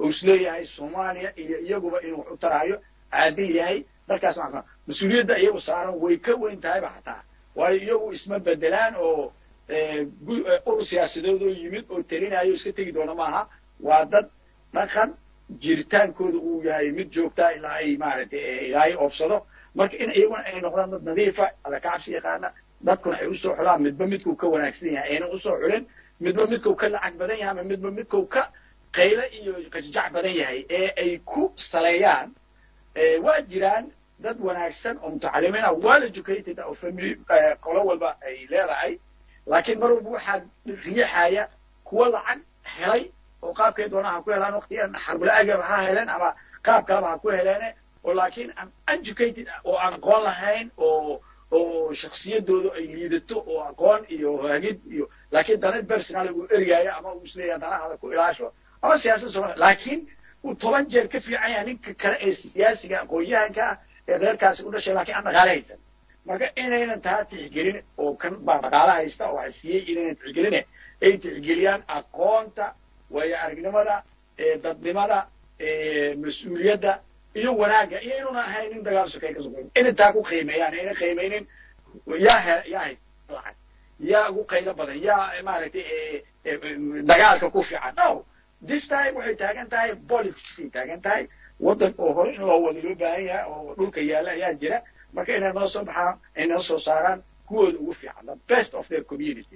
oo isleeyahay soomaaliya iyo iyaguba inuu wax u taraayo caadil yahay dalkaas maa mas-uuliyadda iyagu saaran way ka weyn tahayba xataa waayo iyagu isma bedelaan oo urur siyaasadeed oo yimid oo telinayo iska tegi doona maaha waa dad dhaqan jiritaankooda uu yahay mid joogtaa ilaa ay maaragtay ilaahay oobsado marka in iyaguna ay noqdaan dad nadiifa alla ka cabsi yaqaana dadkuna ay usoo xulaan midba midkuu ka wanaagsan yahay ayna usoo xulin midba midkuu ka lacag badan yahay ama midba midkuu ka qaylo iyo qajjac badan yahay ee ay ku saleeyaan waa jiraan dad wanaagsan oo mutacalimiin ah well educated oo family qolo walba ay leedahay laakiin mar walba waxaa riixaya kuwa lacag helay oo qaabkay doonaan ha ku helaan waqtigan xarbula-agaba ha heleen ama qaab kaleba ha ku heleene oo laakiin aan educated oo aan aqoon lahayn oo oo shaksiyadooda ay liidato oo aqoon iyo hagid iyo laakiin dana personal uu ergaayo ama uu isleeyahay danahaada ku ilaasho ama siyaasad soomaliya laakiin uu toban jeer ka fiican yahay ninka kale ee siyaasiga aqoon-yahanka ah ee reerkaasi u dhashay lakiin aan dhaqaale haysan marka inaynan taa tixgelin oo kan baa dhaqaale haysta oo siiyey inaynan tixgeline ay tixgeliyaan aqoonta waayo aragnimada dadnimada mas-uuliyadda iyo wanaagga iyo inuunan ahayn nin dagaal sokay ka soqo inay taa ku qiimeeyaan ayna qiimaynin yaa he yaa haysta lacag yaa ugu qaylo badan yaa maaragtay dagaalka ku fiican no this time waxay taagan tahay politicsay taagan tahay waddan oo hore in loo wada loo baahan yahay oo dhulka yaalla ayaa jira marka inay noo soo baxaan ay noo soo saaraan kuwooda ugu fiican the best of their community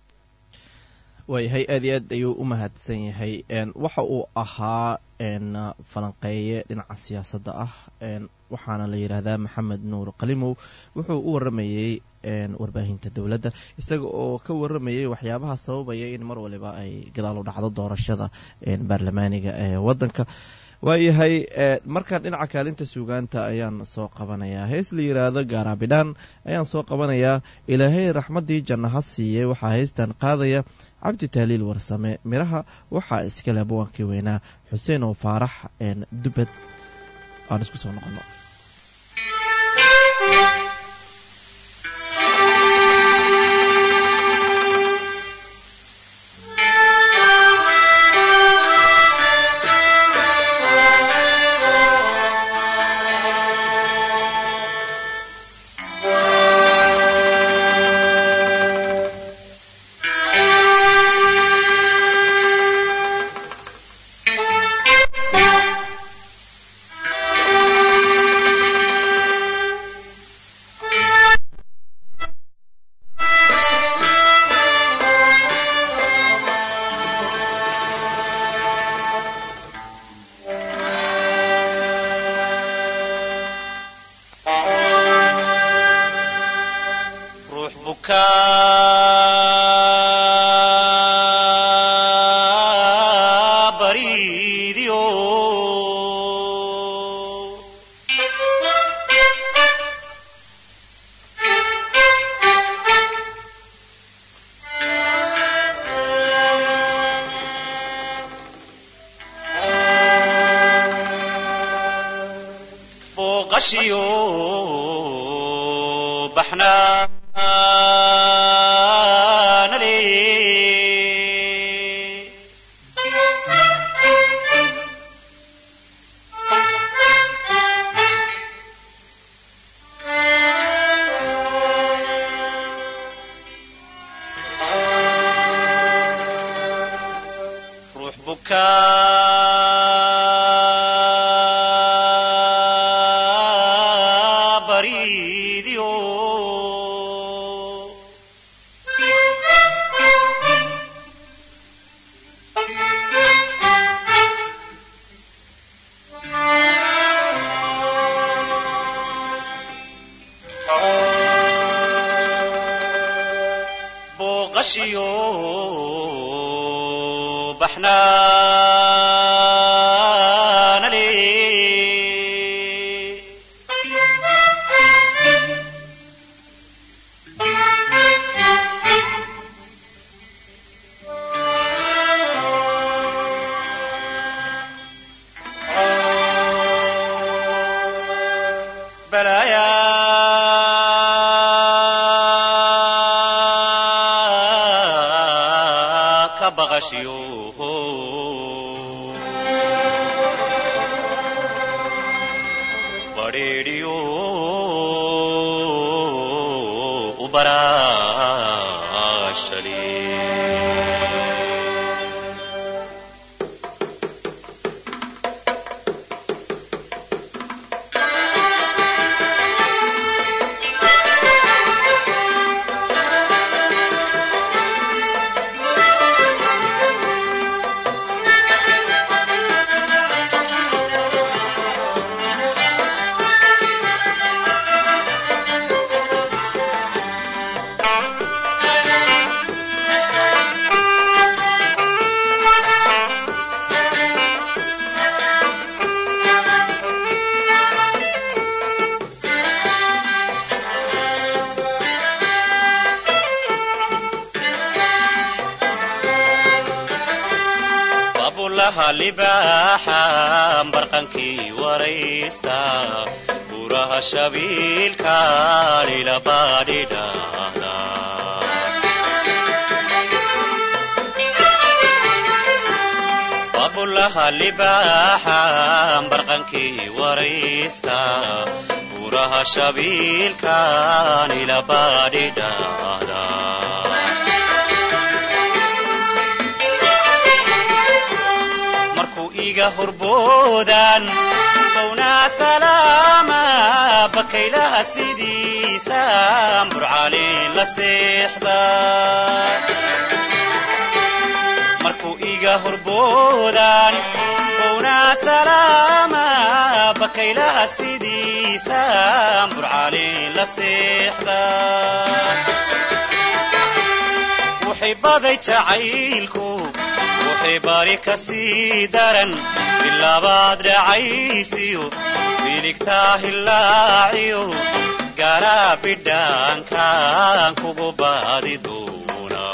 waayahay aad iyo aad ayuu u mahadsan yahay waxa uu ahaa falanqeeye dhinaca siyaasadda ah waxaana la yidhaahdaa maxamed nuur qalimow wuxuu u waramayey warbaahinta dowladda isaga oo ka waramayay waxyaabaha sababaya in mar waliba ay gadaal u dhacdo doorashada baarlamaaniga ee waddanka waayahay markaan dhinaca kaalinta suugaanta ayaan soo qabanayaa hees la yidhaahdo gaaraabidhaan ayaan soo qabanayaa ilaahay raxmaddii janna ha siiyey waxaa heystan qaadaya cabdi taaliil warsame midhaha waxaa iskale abwaankii weynaa xuseen oo faarax dubad aan isku soo noqono baraashali babulaha libaaxa barqankii waraysta buraha shabiilka lilabaadhidhaahda babulaha libaaxa barqankii waraysta buraha shabiilka lilabaadhidhaahda markuu iga horboodan bownaa salaama bakaylaha sidiisa burcaalin la seexda markuu iga horboodan bownaa salaama bakaylaha sidiisa burcaalin la seexda waxay baday jacaylku waxay bari ka sii daran bilaabaad dhacaysiyo miligtaa hillaaciyo garaa bidhaankaan kugu baadi doona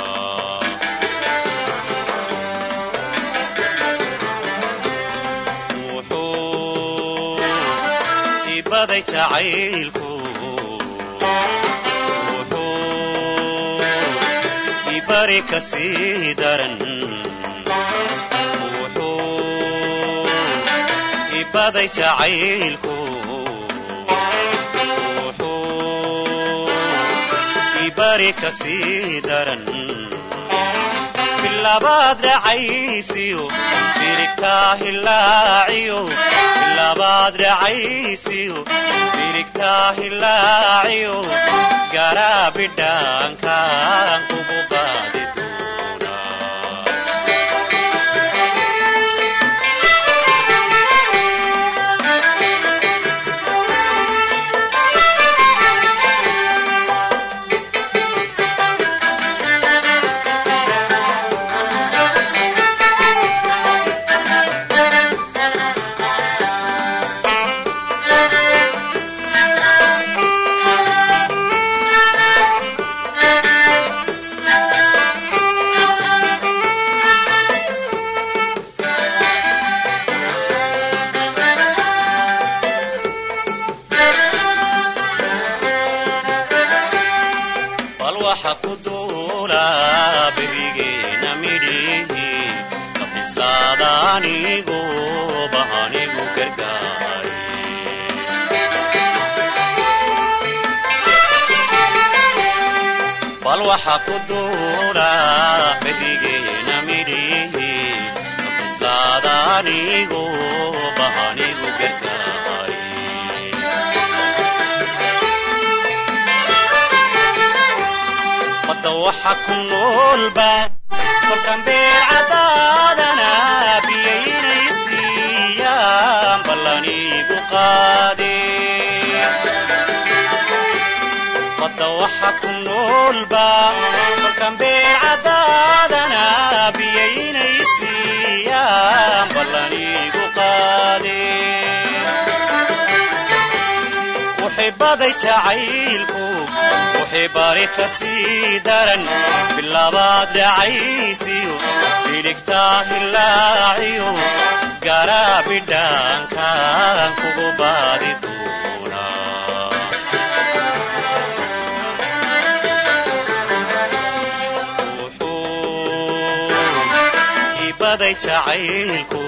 wuxuu ibaday jacaylku wuxuu ibari ka sii daran wuxuu ibaday jacaylku wuxuu ibari ka sii daran bilabaad dhacaysiyo biligtaa hillaaciyo bilabaad dhacaysiyo biligtaa hillaaciyo garaa bidhaankaan kugu baadi doona bal waxa ku duula bebigeena midhihi kabislaada anigu bahanigu gargaari bal waxa ku duula bebigeena midhihi kabislaada anigu bahanigu gargaari badda waxa ku noolba kolkan beer cadaadana biyaynay siiyaan ballanigu qaade badda waxa ku noolba kolkan beer cadaadana biyaynay siiyaan ballanigu qaade waxay baday jacaylku waxay bari ka sii daran bilaabaad dhacaysiyo biligtaa hillaaciyo garaa bidhaankaan kugu baadi doona wuxuu ibaday jacaylku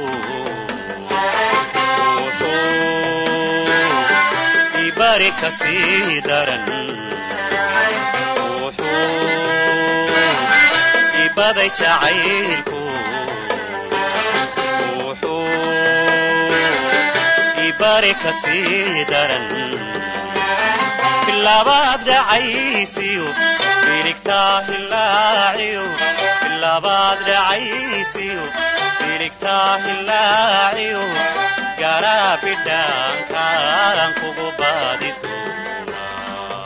wuxuu ibari ka sii daran wuxuu ibaday jacaylku wuxuu ibari kasii daran bilabaad dhacaysiyo biligtaa hilaaciyo bilabaad dhacaysiyo biligtaa hilaaciyo garaa bidhaankaan kugu baadi doonaa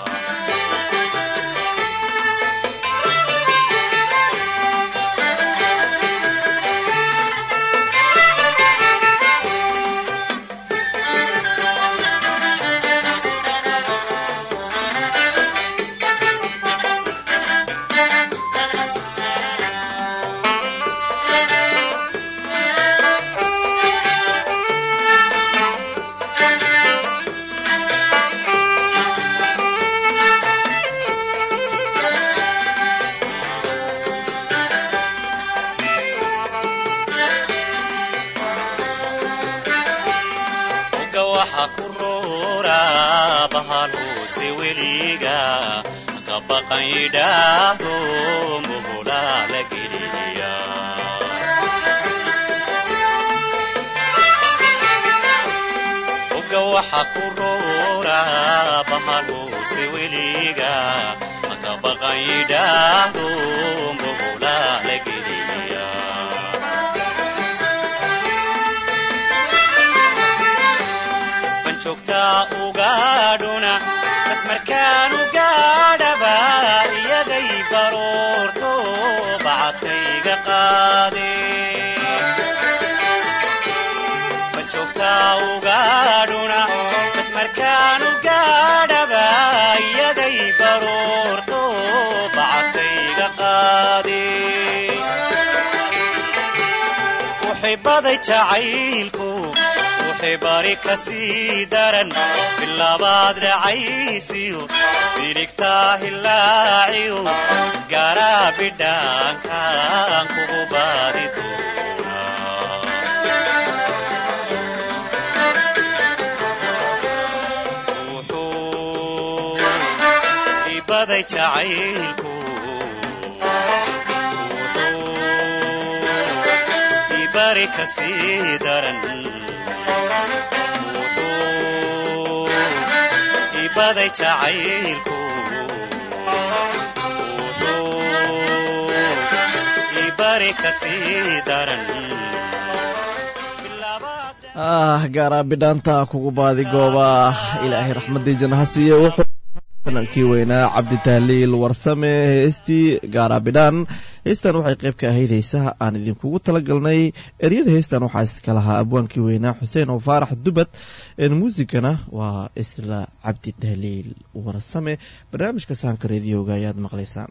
oga waxa ku roora bahaluuse weliga ka baqan yidhaahdo muhulaa la geliya oga waxa ku roora bahaluuse weliga ka baqan yidhaahdo muhulaa la geliya banjoogtaa ugaadhuna masmarkaanu gaadhaba iyaday baroorto bacadkayga qaade banjoogtaa ugaadhuna masmarkaanu gaadhaba iyaday baroorto bacadkayga qaade uxibaday jacaylku wuxay bari kasii daran bilabaad dhacaysiyo biligtaa hilaaciyo garaa bidhaankaan kugu baadi doonaa wuxuu ibaday jacaylku wuxuu ibari kasii daran wuxuu ibaday jacaylku wuxuu ibari kasii daran ah gaaraa bidhaanta kugu baadi gooba ilaahay raxmadii janna ha siiye wuxuu fanankii weynaa cabdi tahliil warsame heestii gaaraa bidhaan heestan waxay qayb ka ahayd heesaha aan idinkugu talagalnay eryada heestan waxaa iska lahaa abwaankii weynaa xuseen oo faarax dubad muusigana waa isla cabdi tahliil warsame barnaamijka sahanka reediyoga ayaad maqlaysaan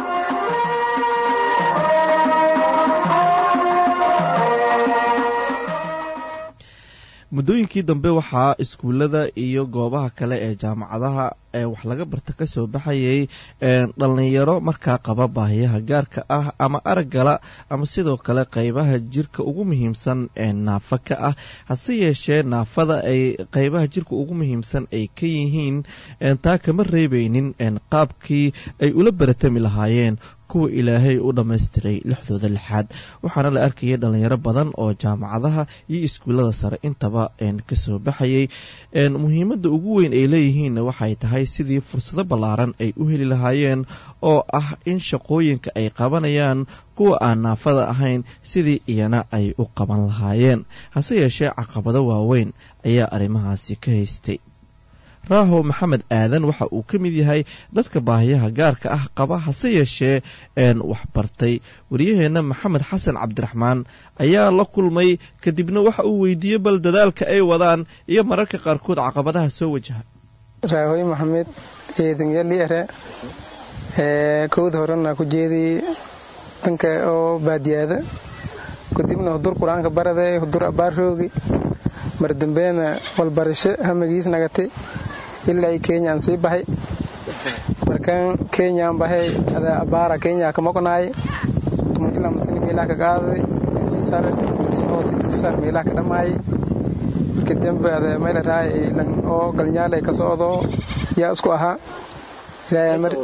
muddooyinkii dambe waxaa iskuullada iyo goobaha kale ee jaamacadaha ee wax laga barta kasoo baxayay dhalinyaro markaa qaba baahiyaha gaarka ah ama araggala ama sidoo kale qeybaha jirka ugu muhiimsan ee naafa ka ah hase yeeshee naafada ay qeybaha jirka ugu muhiimsan ay ka yihiin taa kama reebeynin qaabkii ay ula baratami lahaayeen kuwa ilaahay u dhammaystiray lixdooda lixaad waxaana la arkayay dhalinyaro badan oo jaamacadaha iyo iskuullada sare intaba kasoo baxayay muhiimadda ugu weyn ay leeyihiinna waxay tahay sidii fursado ballaaran ay u heli lahaayeen oo ah in shaqooyinka ay qabanayaan kuwa aan naafada ahayn sidii iyana ay u qaban lahaayeen hase yeeshee caqabado waaweyn ayaa arrimahaasi ka haystay raaho maxamed aadan waxa uu ka mid yahay dadka baahiyaha gaarka ah qaba hase yeeshee een waxbartay wariyaheenna maxamed xasan cabdiraxmaan ayaa la kulmay kadibna waxa uu weydiiyey bal dadaalka ay wadaan iyo mararka qaarkood caqabadaha soo wajaha raahoy maxamed eedanyaliare kowda horena ku jeedii danka oo baadiyaada kadibna hudur qur-aanka barade hudur abaaroogi mar dambeena walbarasho hamagiis nagate ilaa kenyaan sii baxay markaan kenyaan baxay ada abaara kenya ka maqnaaye tuman ilaa masani meelaha ka qaaday dugsi sare dugsi hoose dugsi sare meelaha ka dhammaayay marka dambe ada mayla raay oo galnyaal ay ka socdo yaa isku ahaa ilaahay mar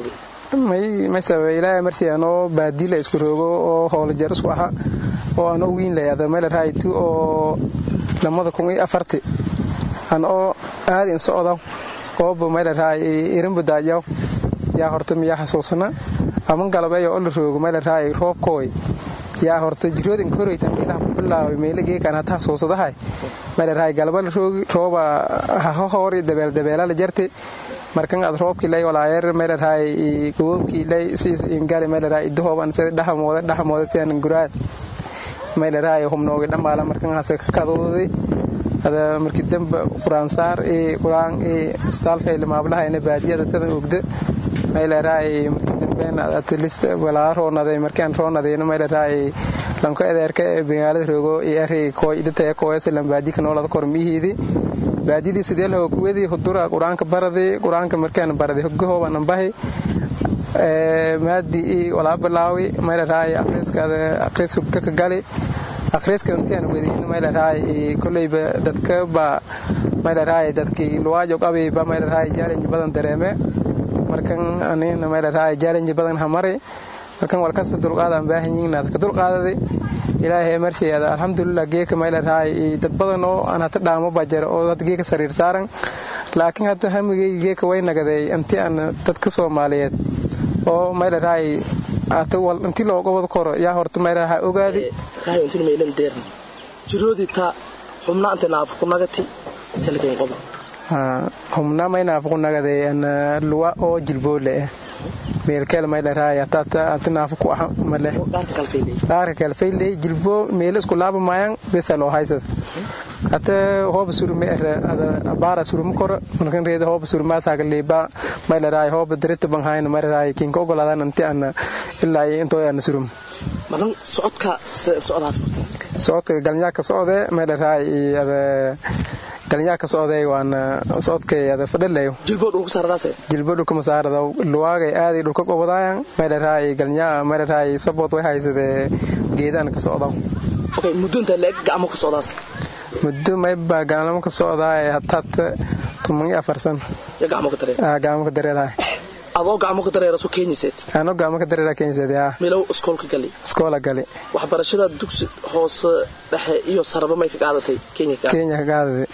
may may sababa ilaahay markii anoo baadila isku roogo oo howlajeer isku aha oo anoo wiin layada mayla raaytu oo lamada kun iyo afarti an oo aadin socda ooba mayla raay irinba daajaw yaa horta miyaa xasuusana aman galabeeyo oo la roogo mayla raay roobkooy yaa horta jiroodin koreytan meelaha ku bilaabay meela geekan hata xasuusadahay mayla raay galaba la roogi rooba haho hoori dabeel dabeela la jarte markan ad roobkii lay walaayer mayla raay gobobkii lay siis ingali mayla raay idahooban sida dhahamooda dhahamooda sidan guraad mayla raay humnoogi dhamaala markan hase ka kadooday ada markii dambe quraan saar ee quraan ee saalfay maablaha baadiyada sida ogda mayla raay markii dambeena at least walaa roonaday markaan roonadayna mayla raay lanko adeerka ee magaalada roogo ee ari kooy idata kooyas lan baadi ka noolada kormihiidi baadidii sidee loo kuwadi hudura quraanka barade quraanka markaan barade hogahooba nambahay maadi i walaa bilaawi mayla raay akhriiskaada akhriiska ka gali akhriiska intaan wadiin mayla raay kolleyba dadka ba mayla raay dadkii luwaajo qabay ba mayla raay challenge badan dareeme markan anina mayla raay challenge badan hamare markan walkasta dulqaadaan baahan yihiin dadka dulqaadaday ilaahay markeeda alxamdulilah geeka mayla raay dad badan oo aan hata dhaamo baa jira oo dad geeka sariir saaran laakiin hadda hamigeyga geeka way nagaday intii aan dadka soomaaliyeed oo mayla raay inti looga wada koro yaa horta mayla raay ogaadi jiroodita xubna anta naafu ku nagati salkayn qobo humna may naafu ku nagaday luwa oo jilboole ah meelkeel mayla raay ati naafu ku ah male dhaarka kalfayley jilbo meelo isku laaba maayan besa loo haysad ate hooba surume ere ada abaara surume koro markan reeda hooba surumaasaga leeba mayla raay hooba dirita banhayna mayla raay kinka ogolaadan anti ana ilaa intoo ana surum madan socodka socdaas socodka galnyaaka socde mayla raay ada galnyaaka socday waana socodkay ada fadhalayo jilbo dhulka saaradaase jilbo dhulka masaarada luwaagay aaday dhulka qobadaayan mayla raay galnyaa mayla raay sabood way haysade geedaan ka socda okay muddo inta leeg gacmo ka socdaas muddo mayba gacmo ka socdaa hataad tuman iyo afar san ya gacmo ka dareer gacmo ka dareerahay adoo gacmo ka dareera soo keenyiseed anoo gacmo ka dareera keenyiseed yaa milow iskoolka gali iskoola gali waxbarashada dugsi hoose dhexe iyo saraba may ka qaadatay kenya ka kenya ka qaadatay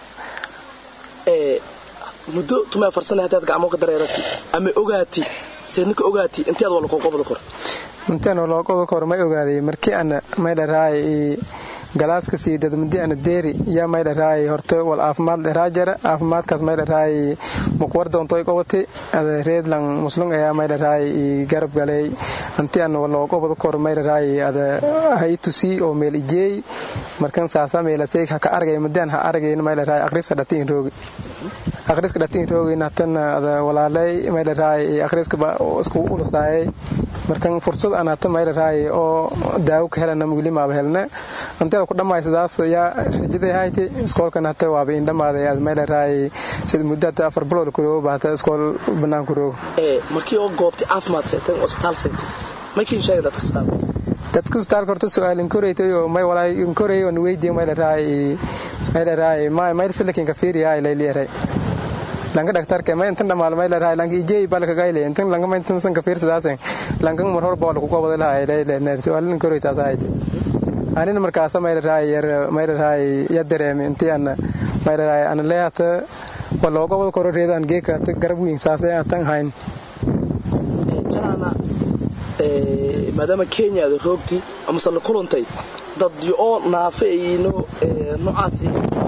ee muddo tuma afar sano hadaad gacmo ka dareerasi ama ogaati seedna ka ogaati intii aad wala qoqobada kor intaan wala qoqobada kor may ogaaday markii aan may dharaay galaaska sii dadmadi ana deeri yaa may dharaay horta wal caafimaad dheraa jara caafimaadkaas may dharaay mukwar doontoy qobati ada reedlan muslung ayaa may dharaay garab galay anti aan wala qobada kor may dharaay ada haytusi oo meel ijeey markan saasa meelasay ka argay madaan ha argay may dharaay aqriska dhatiin roogi aqriska dhatiin roogi natan ada walaalay may dharaay aqriska ba isku ulasaayay markan fursad aan hata may dharaay oo daawo ka helana muglima ba helna anteeda ku dhammaysadaas yaa rajaday hayti iskoolkan hata waaba in dhammaaday aad may dharaay sida muddo hata afar bilood kuroogo ba hata iskool banaan kuroogo ee markii oo goobtay caafimaad seegtay isbitaal seegtay makiin sheegay dadka isbitaal dadka isbitaalka horta su-aal inkoreytay oo may walaay inkorey oo weydiye may dharaay may dharaay may may silakin ka fiiriyaa ilayliyaray lanka dhaktarka ma intan dhamaal may leedahay lanka ijey balka gayle intan lanka ma intan san ka fiirsadaas lanka mar hor bool ku qobada lahay leeyahay neer su'aalin koro taas ayde anina markaas may leedahay yar may leedahay ya dareemi intii ana may leedahay ana leeyata wala qobada koro reedan geeka garab weyn saasay atan hayn janaana ee maadaama Kenya ay roogti ama sala kulantay dad oo naafeeyno noocaas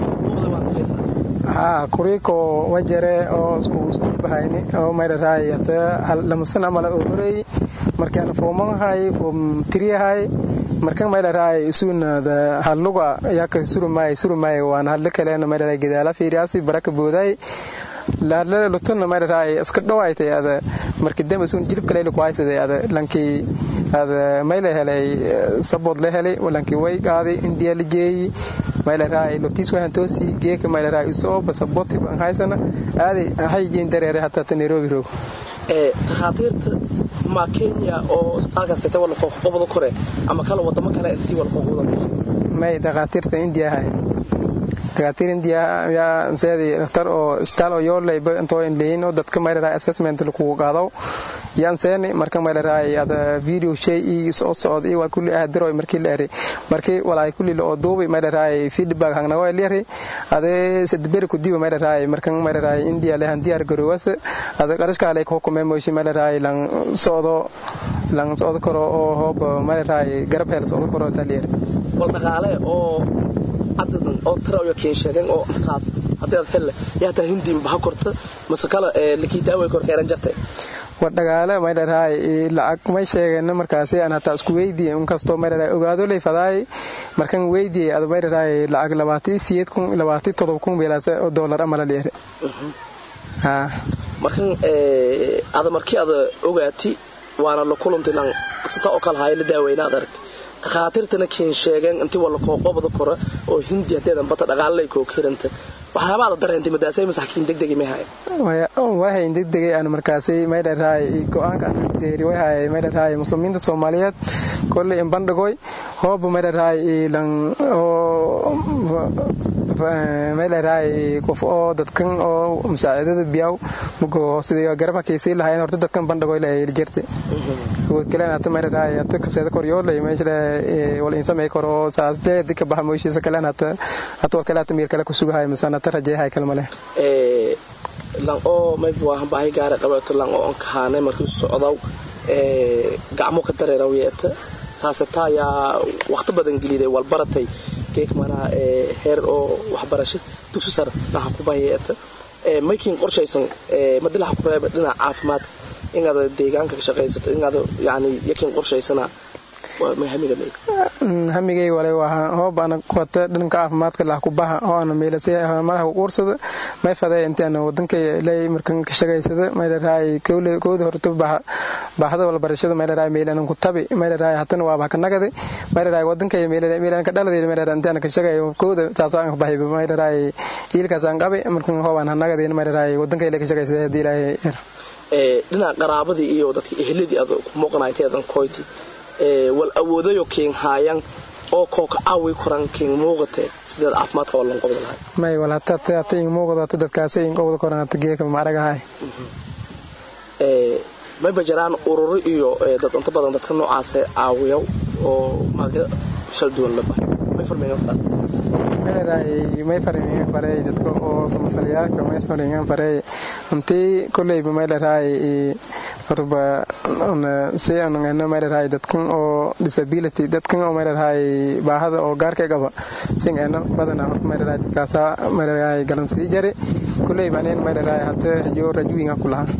haa kuriko wajare oo isku isku bahayni oo mayraray hata lamasan amala oo horeey markaan fooman hay foom tiriyahay markaan mayraray isuna da haluga yaka surumay surumay waan hal kaleena mayraray gidaala fiiriyaasi baraka booday laala lutuna mayraray iska dhawaaytay ada markii dambe isun jilib kale ku haysaday ada lankii ada mayla helay sabod la helay walankii way qaaday indiya la jeeyay maylaraa lotis waxaan toosi geeka maylaraa isoo basaboti baan haysana aaday hayjin dareere hataa ta nairobi roog ee takhaatiirta ma kenya oo isbitaalkaas sitay wala qoqobada kore ama kala wadamo kale intii wala qoqobada may takhaatiirta indiya hay dakaatiir india yaa seedi dhakhtar oo isbitaal oo yooleyba intoo inleyin oo dadka maylaraa assessment lakugu qaado yaan seeni marka maylaraa ada video shay ii soo socod ii waa kulli ahadiro markii la eri markii walaay kulli la oo duubi maylaraa feedback hangna waa leeri ade sedberi kudiba maylaraa markan maylaraa india le handiyaar garowasa ada qarashka le ko kuma moshi maylaraa lang socdo lang socdo karo oo hoob maylaraa garab hel socdo karo taliyer wal dhaqaale oo cadadan oo tara iyo keen sheegen oo kaas haddii aad helle yaa taa hindi baha korta mase kale lakii daaway kor keeran jartay war dhagaale may dharaay lacag may sheegeen markaasi aan hataa isku weydiiyey inkastoo may dharaay ogaado lay fadaay markan weydiiyey ada may dharaay lacag labaati siyeed kun labaati todob kun beelaase oo doolar amala dheere markan ada markii ada ogaati waana la kulantay lan sita oo kale haya la daaweyna ad aragtay dhakhaatiirtana keen sheegeen intii wala kooqobada kora oo hindi hadeedan bata dhaqaalay koo kiranta waxyaabaada dareentay madaasay masaxkiin degdegi may haya wahayn degdegay aan markaasi may dharaay go-aanka deeri way hayay may dharaay muslimiinta soomaaliyeed kolley in bandhigoy hooba may dharaay lan oo may dharaay qof oo dadkan oo musaacidada biyaw mugo sidii garab hakeysay lahaayeen horta dadkan bandhigoy la jirtay awood kale hata may dharaay hata kaseeda koryoolay meesha wal insamay karo saasdee dika baha mooshiisa kale hata hata war kale hata miir kale kusugahay masana hata rajeehay kale male lan oo mayb waahan baahi gaara qabeeto lan oo ankahaanay markii socdaw gacmo ka dareeraw yeeta saasetaa yaa waqti badan geliday walbaratay geek manaa heer oo waxbarasho dugsi sare laha ku bahiyeeta maykiin qorshaysan madilaha ku reeba dhinaca caafimaadka inaad deegaanka ka shaqaysato inaad yani yakiin qorshaysanaa hamigay wale waa hoob ana kuwata dhanka caafimaadka lah kubaha oo ana meelasay maraha ku quursada may faday intaan wadanka ilay markan ka shaqaysada may dharaay kowda horta baaxada walbarashada may dharaay meelan ku tabi may dharaay hatana waa baa ka nagadi may dharaay wadanka meelan meelan ka dhaladay may dharaay intaan ka shaqayo kowda saasoo aan bahay may dharaay ilkaas aan qabi markan hoob aan nagadi may dharaay wadanka ilay ka shaqaysada hadii ilaahay yar dhinaca qaraabadii iyo dadka ehladii aad ku muuqanayteedan koyti wal awoodayo keen haayan oo kooka caawi koran keen muuqate sideed caafimaadka waa lan qobda lahay may wal hata hata in muuqdo hata dadkaasi in qobda koran hata geeka ma aragahay may bajaraan ururo iyo dad inta badan dadka noocaas caawiya oo maaga shal duwan la bahay may farmeeyaan taas may farmeeyaan faray dadka oo samafaliyaalka may farmeeyaan faray intii kullayba may dharaay horba si aanu ngana may dharaay dadkan oo disability dadkan oo may dharaay baahada oo gaarka qaba sin ngana badana horta may dharaay dadkaasa may dharaay galan sii jari kullayba nin may dharaay hata iyo rajuwinga ku lahaa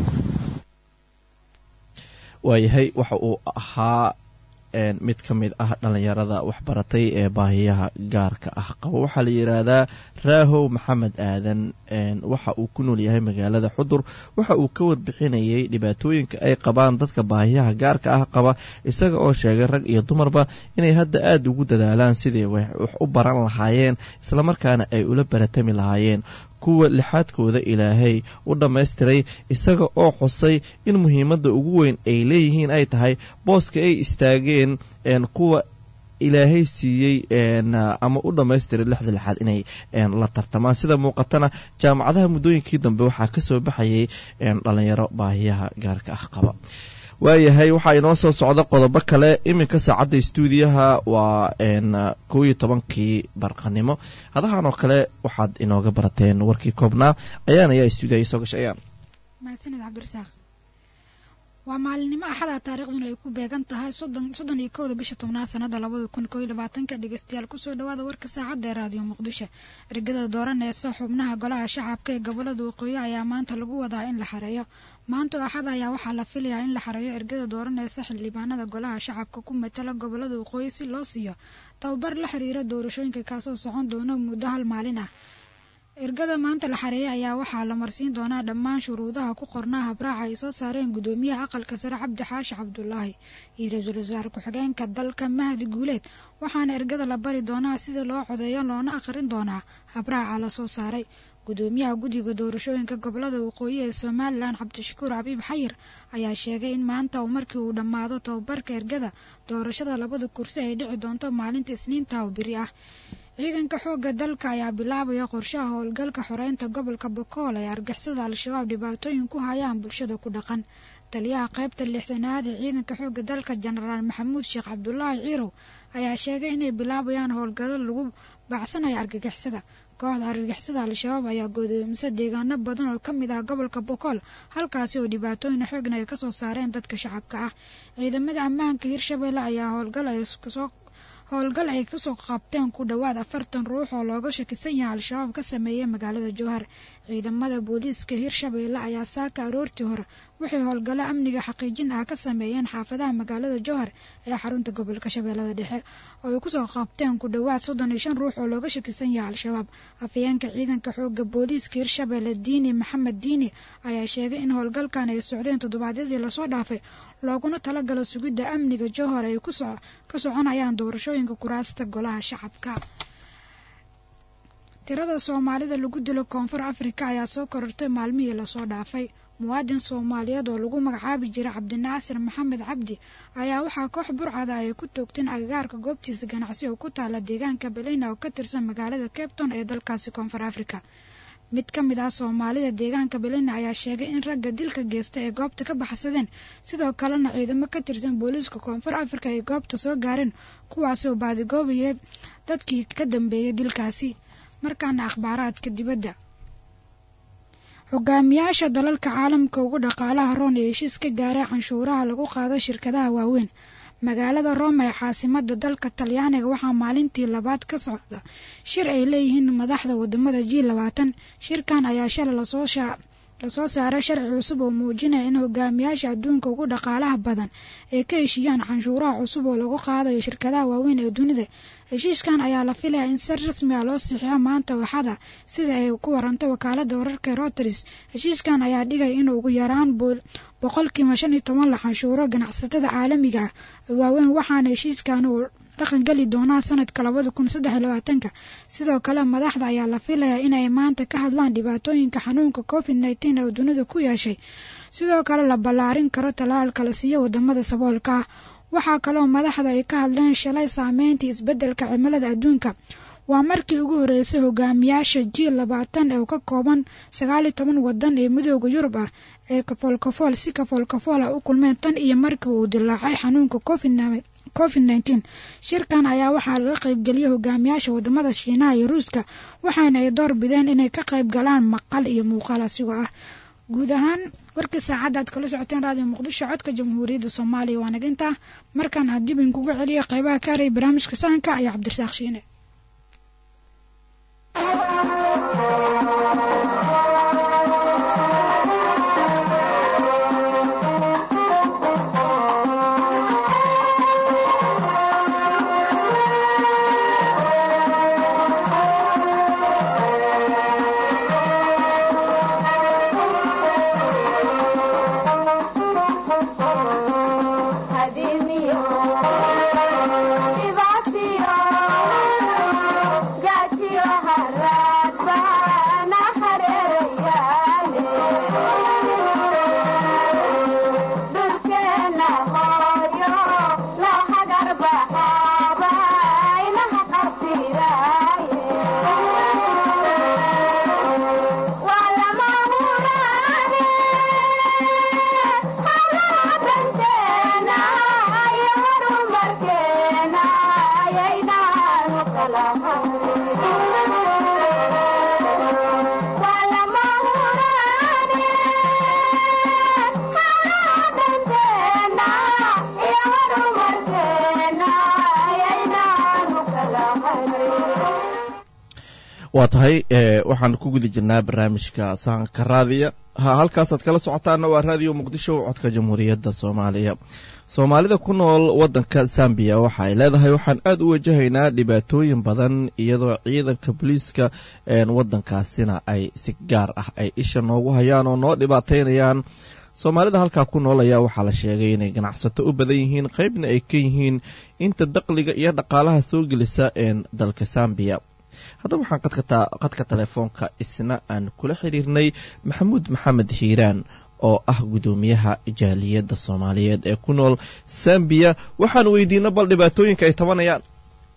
waayahay waxa uu ahaa mid ka mid ah dhallinyarada waxbaratay ee baahiyaha gaarka ah qaba waxaa la yidhaahdaa raahow maxamed aadan waxa uu ku nool yahay magaalada xudur waxa uu ka warbixinayay dhibaatooyinka ay qabaan dadka baahiyaha gaarka ah qaba isaga oo sheegay rag iyo dumarba inay hadda aada ugu dadaalaan sidii wax u baran lahaayeen islamarkaana ay ula baratami lahaayeen kuwa lixaadkooda ilaahay u dhammaystiray isaga oo xusay in muhiimadda ugu weyn ay leeyihiin ay tahay booska ay istaageen kuwa ilaahay siiyey ama u dhammaystiray lixda lixaad inay la tartamaan sida muuqatana jaamacadaha muddooyinkii dambe waxaa ka soo baxayay dhallinyaro baahiyaha gaarka ah qaba waayahay waxaa inoo soo socda qodobo kale iminka saacadda stuudiyaha waa kow iyo tobankii barqanimo hadahan oo kale waxaad inooga barateen warkii koobnaa ayaan ayaa stuudiyaha isoo gashay ayaan mahadsanid cabdirasaaq waa maalinimo axada taariikhduna ay ku beegan tahay soddon iyo kowda bisha tobnaad sanada labada kun koo iyo labaatanka dhegeystayaal kusoo dhawaada warka saacadda ee raadiyo muqdisho ergada dooraneysa xubnaha golaha shacabka ee gobolada waqooyi ayaa maanta lagu wadaa in la xareeyo maanta axad ayaa waxaa la filayaa in la xareeyo ergada dooraneysa xildhibaanada golaha shacabka ku matala gobolada waqooyi si loo siiyo tababar la xiriira doorashooyinka kaasoo socon doona muddo hal maalin ah ergada maanta la xareeyay ayaa waxaa la marsiin doonaa dhammaan shuruudaha ku qornaa habraaca ay soo saareen gudoomiyaha aqalka sare cabdi xaashi cabdulaahi iyo ra-iisul wasaare ku-xigeenka dalka mahdi guuleed waxaana ergada la bari doonaa sida loo codeeyo loona akhrin doonaa habraaca la soo saaray gudoomiyaha guddiga doorashooyinka gobolada waqooyi ee somalilan cabdishakuur xabiib xayir ayaa sheegay in maanta uu markii uu dhammaado tababarka ergada doorashada labada kursi ay dhici doonto maalinta isniinta oo biri ah ciidanka xoogga dalka ayaa bilaabaya qorshaha howlgalka xoreynta gobolka bokool ee argixisada al-shabaab dhibaatooyin ku hayaan bulshada ku dhaqan taliyaha qaybta lixdanaad ee ciidanka xoogga dalka jenaraal maxamuud sheekh cabdulaahi ciirow ayaa sheegay inay bilaabayaan howlgallo lagu baacsanayo argagixisada kooxda argagixisada al-shabaab ayaa godoomisa deegaano badan oo ka mid ah gobolka bokool halkaasi oo dhibaatooyin xoogna ay kasoo saareen dadka shacabka ah ciidamada ammaanka hirshabelle ayaa howlgal ay kusoo howlgal ay kusoo qabteen ku dhowaad afartan ruux oo looga shakisan yahay al-shabaab ka sameeyay magaalada jowhar ciidamada booliiska hirshabeelle ayaa saaka aroortii hore waxay howlgallo amniga xaqiijin ah ka sameeyeen xaafadaha magaalada jowhar ee xarunta gobolka shabeellada dhexe oo ay kusoo qabteen ku dhowaad soddon iyo shan ruux oo looga shakisan yahay al-shabaab afayeenka ciidanka xooga booliiska hirshabeelle diini maxamed diini ayaa sheegay in howlgalkan ay socdeen toddobaadyadii lasoo dhaafay looguna talagalo sugidda amniga jowhar ay ka soconayaan doorashooyinka kuraasta golaha shacabka tirada soomaalida lagu dilo koonfur afrika ayaa soo korortay maalmihii lasoo dhaafay muwaadin soomaaliyeed oo lagu magacaabi jiray cabdinaasir maxamed cabdi ayaa waxaa koox burcada ay ku toogteen agagaarka goobtiisa ganacsi oo ku taala deegaanka belina oo ka tirsan magaalada cabton ee dalkaasi koonfur afrika mid ka mid ah soomaalida deegaanka belina ayaa sheegay in ragga dilka geysta ay goobta ka baxsadeen sidoo kalena ciidamo ka tirsan booliiska koonfur afrika ay goobta soo gaareen kuwaasi oo baadigoobayay dadkii ka dambeeyay dilkaasi markaana akhbaaraadka dibadda hogaamiyaasha dalalka caalamka ugu dhaqaalaha roon ee heshiis ka gaaray canshuuraha lagu qaado shirkadaha waaweyn magaalada rome ee caasimada dalka talyaaniga waxaa maalintii labaad ka socda shir ay leeyihiin madaxda wadamada g labaatan shirkan ayaa shalay lasoo lasoo saaray sharci cusub oo muujinaya in hogaamiyaasha adduunka ugu dhaqaalaha badan ay ka heshiiyaan canshuuraha cusub oo lagu qaadayo shirkadaha waaweyn ee dunida heshiiskan ayaa la filaya in si rasmi ah loo sixiyo maanta waxada sida ay ku warantay wakaalada wararka routers heshiiskan ayaa dhigay in ugu yaraan boqolkiiba shan iyo toban la canshuuro ganacsatada caalamiga ah waaweyn waxaana heshiiskan uu dhaqan geli doonaa sanadka labada kun saddex iyo labaatanka sidoo kale madaxda ayaa la filayaa inay maanta ka hadlaan dhibaatooyinka xanuunka covid nneteen oo dunida ku yeeshay sidoo kale la ballaarin karo talaalka la siiyo wadamada saboolka ah waxaa kaloo madaxda ay ka hadleen shalay saameyntii isbeddelka cimilada adduunka waa markii ugu horeysay hogaamiyaasha g labaatan ee ka kooban sagaal iyo toban wadan ee midooda yurub ah ee kafoolkafool si kafoolkafool ah u kulmeen tan iyo markii uu dilaacay xanuunka covid nneteen shirkan ayaa waxaa laga qaybgeliyay hogaamiyaasha wadamada shiinaha iyo ruuska waxaana ay door bideen inay ka qayb galaan maqal iyo muuqaal asigoo ah guud ahaan warkii saacadda aad kala socoteen raadiyo muqdisho codka jamhuuriyadda soomaaliya waa naginta markaan aan dib inkugu celiya qaybaha ka haraya barnaamijka sahanka ayaa cabdirasaaq shiine waa tahay waxaan ku guda jirnaa barnaamijka sahanka raadiya ha halkaasaad kala socotaana waa raadiyo muqdisho codka jamhuuriyadda soomaaliya soomaalida ku nool waddanka zambiya waxa ay leedahay waxaan aada u wajahaynaa dhibaatooyin badan iyadoo ciidanka booliiska waddankaasina ay si gaar ah ay isha noogu hayaan oo noo dhibaateynayaan soomaalida halkaa ku nool ayaa waxaa la sheegay inay ganacsato u badan yihiin qeybna ay ka yihiin inta daqliga iyo dhaqaalaha soo gelisa dalka zambiya haddaba waxaan qadka telefoonka isna aan kula xiriirnay maxamuud maxamed hiiraan oo ah guddoomiyaha jaaliyadda soomaaliyeed ee ku nool zambiya waxaan weydiina bal dhibaatooyinka ay tabanayaan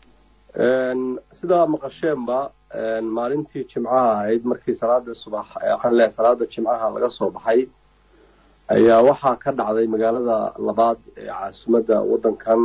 sidaa maqasheenba maalintii jimcaha ahayd markii salaada subax waxaan leeyahay salaada jimcaha laga soo baxay ayaa waxaa ka dhacday magaalada labaad ee caasimadda waddankan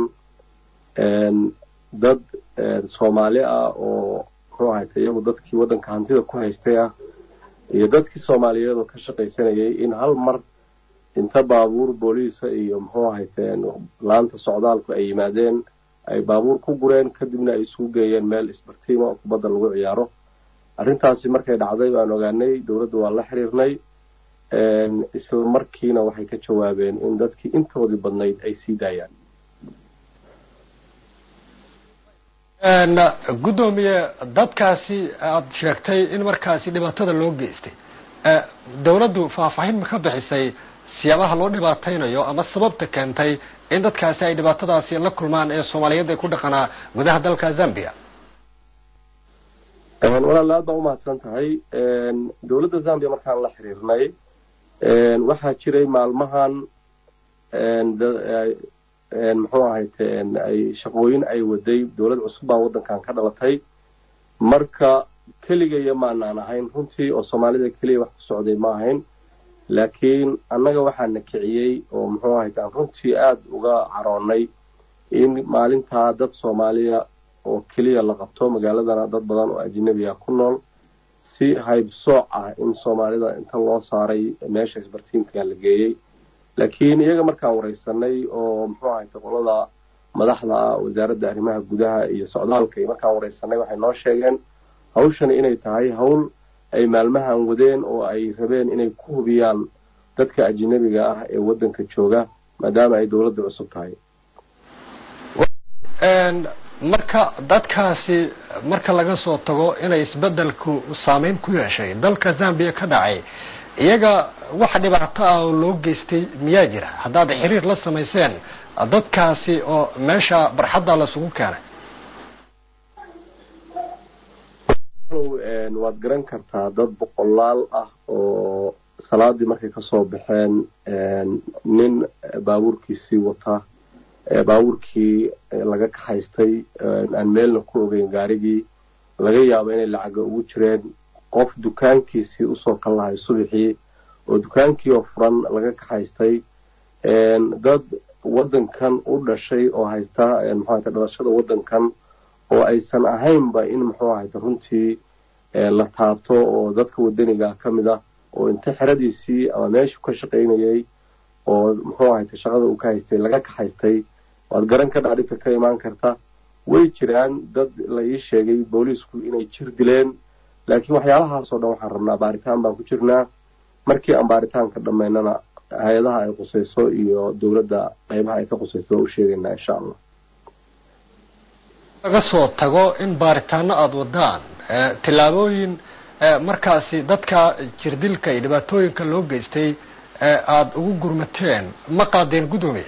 dad soomaali ah oo muxuu ahayta iyagu dadkii waddanka hantida ku haystay ah iyo dadkii soomaaliyeed oo ka shaqaysanayay in hal mar inta baabuur booliisa iyo muxuu ahayteen laanta socdaalku ay yimaadeen ay baabuur ku gureen kadibna ay isugu geeyeen meel isbartiima oo kubadda lagu ciyaaro arrintaasi markay dhacday baan ogaanay dowladda waa la xiriirnay isla markiina waxay ka jawaabeen in dadkii intoodii badnayd ay sii daayaan guddoomiye dadkaasi aada sheegtay in markaasi dhibaatada loo geystay dowladdu faahfaahin ma ka bixisay siyaabaha loo dhibaataynayo ama sababta keentay in dadkaasi ay dhibaatadaasi la kulmaan ee soomaaliyeed ay ku dhaqanaa gudaha dalka zambia walaal aad baa umahadsan tahay dowladda zambia markaan la xiriirnay waxaa jiray maalmahan muxuu ahayte ay shaqooyin ay waday dowlad cusub baa waddankan ka dhalatay marka keligaya maanaan ahayn runtii oo soomaalida keliya wax ku socday ma ahayn laakiin annaga waxaa na kiciyey oo muxuu ahayte aan runtii aada uga caroonnay in maalintaa dad soomaaliya oo keliya la qabto magaaladana dad badan oo ajnabiga ku nool si haybsooc ah in soomaalida inta loo saaray meesha isbartiinka la geeyey laakiin iyaga markaan waraysanay oo muxuu ahayte qolada madaxda ah wasaaradda arrimaha gudaha iyo socdaalka iyo markaan waraysanay waxay noo sheegeen hawshani inay tahay hawl ay maalmahan wadeen oo ay rabeen inay ku hubiyaan dadka ajnabiga ah ee waddanka jooga maadaama ay dowladda cusub tahay marka dadkaasi marka laga soo tago inay isbeddelku saameyn ku yeeshay dalka zambia ka dhacay iyaga wax dhibaato ah oo loo geystay miyaa jira haddaad xiriir la samayseen dadkaasi oo meesha barxadda lasugu keenay waad garan kartaa dad boqolaal ah oo salaadii markay kasoo baxeen nin baabuurkiisii wata baabuurkii laga kaxaystay aan meelna ku ogeyn gaarigii laga yaabo inay lacaga ugu jireen qof dukaankiisii usoo kal lahay subaxii oo dukaankii oo furan laga kaxaystay dad waddankan u dhashay oo haysta muxuahayta dhalashada waddankan oo aysan ahaynba in muxuu ahayta runtii la taabto oo dadka wadaniga ka mid ah oo inta xeradiisii ama meeshuu ka shaqaynayay oo muxuu ahayta shaqada uu ka haystay laga kaxaystay waad garan ka dhaa dhibka ka imaan karta way jiraan dad la ii sheegay booliisku inay jir dileen laakiin waxyaalahaasoo dhan waxaan rabnaa baaritaan baan ku jirnaa markii aan baaritaanka dhammaynana hay-adaha ay qusayso iyo dowladda qaybaha ay ka qusayso waa u sheegaynaa insha allah laga soo tago in baaritaano aada wadaan tillaabooyin markaasi dadka jirdilka iyo dhibaatooyinka loo geystay aada ugu gurmateen ma qaadeen guddoomiya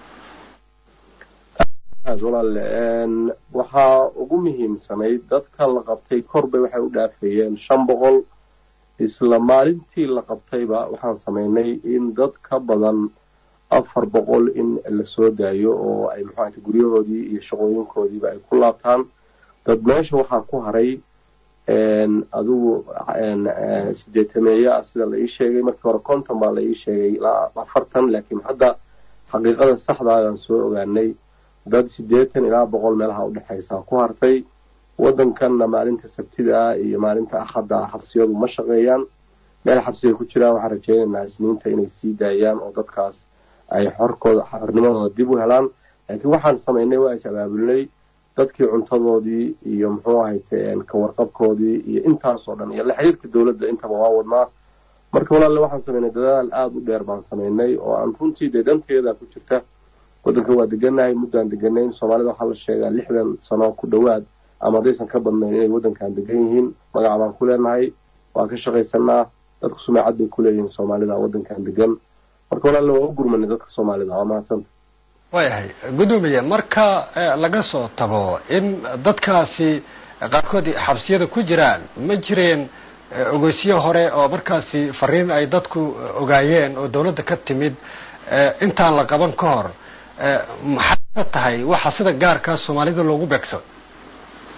aad walaale waxaa ugu muhiimsanayd dadka la qabtay korbay waxay u dhaafeeyeen shan boqol isla maalintii la qabtayba waxaan samaynay in dad ka badan afar boqol in la soo daayo oo ay muxuahayta guryahoodii iyo shaqooyinkoodiiba ay ku laabtaan dad meesha waxaa ku haray adigu sideetameeye ah sida la ii sheegay markii hore konton baa la ii sheegay ilaa afartan laakiin hadda xaqiiqada saxda ayaan soo ogaanay dad siddeetan ilaa boqol meelaha udhexaysa ku hartay waddankanna maalinta sabtida ah iyo maalinta axadda ah xabsiyadu ma shaqeeyaan meel xabsiga ku jiraan waxaan rajaynaynaa isniinta inay sii daayaan oo dadkaas ay xorkooda xornimadooda dib u helaan laakiin waxaan samaynay waa is abaabulnay dadkii cuntadoodii iyo muxuu ahayte kawarqabkoodii iyo intaasoo dhan iyo la xiriirka dowladda intaba waa wadnaa marka walaalle waxaan samaynay dadaal aada u dheer baan samaynay oo aan runtii dee danteeda ku jirta waddanka waa deganahay muddaan deganayn soomaalida waxaa la sheegaa lixdan sano ku dhowaad ama haddaysan ka badnayn inay waddankan degan yihiin magaca baan ku leenahay waan ka shaqaysanaa dadku sumaacad bay ku leeyihiin soomaalida waddankan degan marka walaalle waa u gurmanay dadka soomaalida waa mahadsanta waayahay guddoomiye marka laga soo tago in dadkaasi qaarkood xabsiyada ku jiraan ma jireen ogeysyo hore oo markaasi fariin ay dadku ogaayeen oo dawladda ka timid intaan la qaban ka hor maxay ka tahay waxa sida gaarkaa soomaalida loogu beegso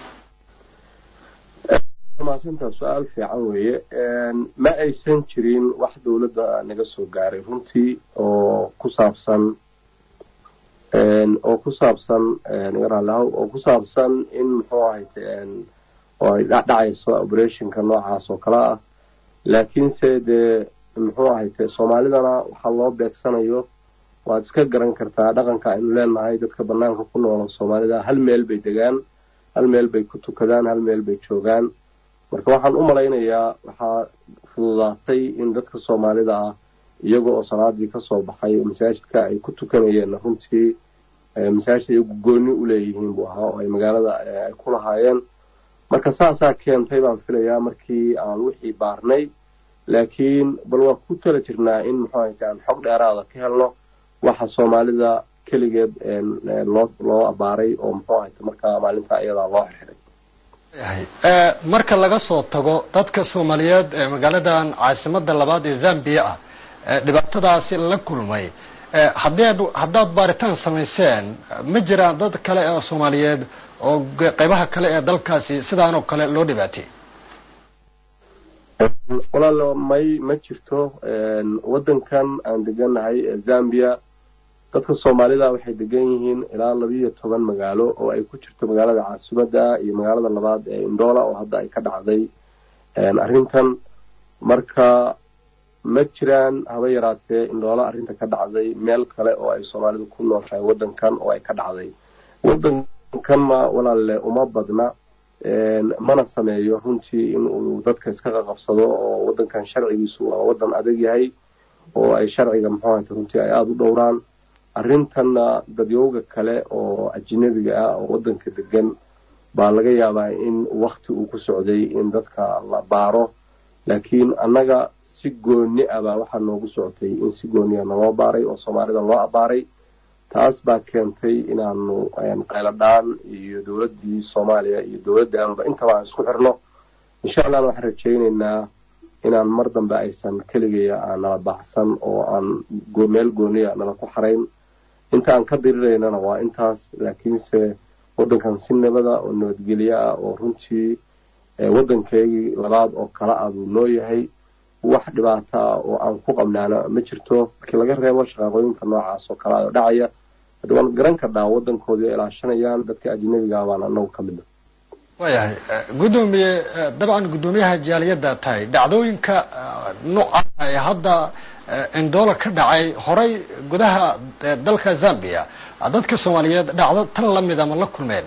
mahadsantaa su-aal fiican weeye ma aysan jirin wax dowladda naga soo gaaray runtii oo ku saabsan oo ku saabsan naga raalihaw oo ku saabsan in muxuu ahayte oo ay dhacdhacayso operationka noocaas oo kale ah laakiinse dee muxuu ahayte soomaalidana waxaa loo beegsanayo waad iska garan kartaa dhaqanka aynu leenahay dadka banaanka ku noola soomaalida hal meel bay degaan hal meel bay ku tukadaan hal meel bay joogaan marka waxaan u malaynayaa waxaa fududaatay in dadka soomaalida ah iyaga oo salaadii kasoo baxay masaajidka ay ku tukanayeen runtii masaajid ay gooni u leeyihiin buu ahaa oo ay magaalada ay ku lahaayeen marka saasaa keentay baan filayaa markii aan wixii baarnay laakiin bal waa ku tala jirnaa in muxuu ahayte aan xog dheeraada ka helno waxa soomaalida keligeed loo loo abaaray oo muxuu ahayte markaa maalinta iyadaa loo xirxiray marka laga soo tago dadka soomaaliyeed ee magaaladan caasimada labaad ee zambia ah dhibaatadaasi la kulmay haddaad haddaad baaritaan samayseen ma jiraan dad kale oo soomaaliyeed oo qeybaha kale ee dalkaasi sidaan oo kale loo dhibaatay walaalo may ma jirto waddankan aan deganahay ee zambia dadka soomaalida waxay degan yihiin ilaa labiiyo toban magaalo oo ay ku jirto magaalada caasimadda iyo magaalada labaad ee indoola oo hadda ay ka dhacday arrintan marka ma jiraan haba yaraatee indoola arrinta ka dhacday meel kale oo ay soomaalidu ku nooshahay waddankan oo ay ka dhacday waddankan ma walaalle uma badna mana sameeyo runtii in uu dadka iska qaqabsado oo waddankan sharcigiisu waa waddan adag yahay oo ay sharciga muxuu ahayte runtii ay aada u dhowraan arrintanna dadyowga kale oo ajinabiga ah oo waddanka degan baa laga yaabaa in wakti uu ku socday in dadka la baaro laakiin annaga si gooni ah baa waxaa noogu socotay in si gooniya naloo baaray oo soomaalida loo abaaray taas baa keentay inaanu qayladhaan iyo dowladdii soomaaliya iyo dowladdaanba intaba aan isku xirno insha allahna waxaan rajaynaynaa inaan mar dambe aysan keligaya aan nala baacsan oo aan meel gooniya nala ku xarayn inta aan ka diriraynana waa intaas laakiinse waddankan si nabada oo nabadgelyo ah oo runtii waddankeygii labaad oo kala ah buu noo yahay wax dhibaato ah oo aan ku qabnaana ma jirto markii laga reebo shaqaaqooyinka noocaas oo kale ah oo dhacaya hadda waan garan karnaa waddankoodii ay ilaashanayaan dadka ajnabiga baan anagu ka midna waayahay guddoomiye dabcan guddoomiyaha jaaliyadda tahay dhacdooyinka nooca ee hadda indoola ka dhacay horay gudaha dalka zambia dadka soomaaliyeed dhacdo tan lamid ama la kulmeen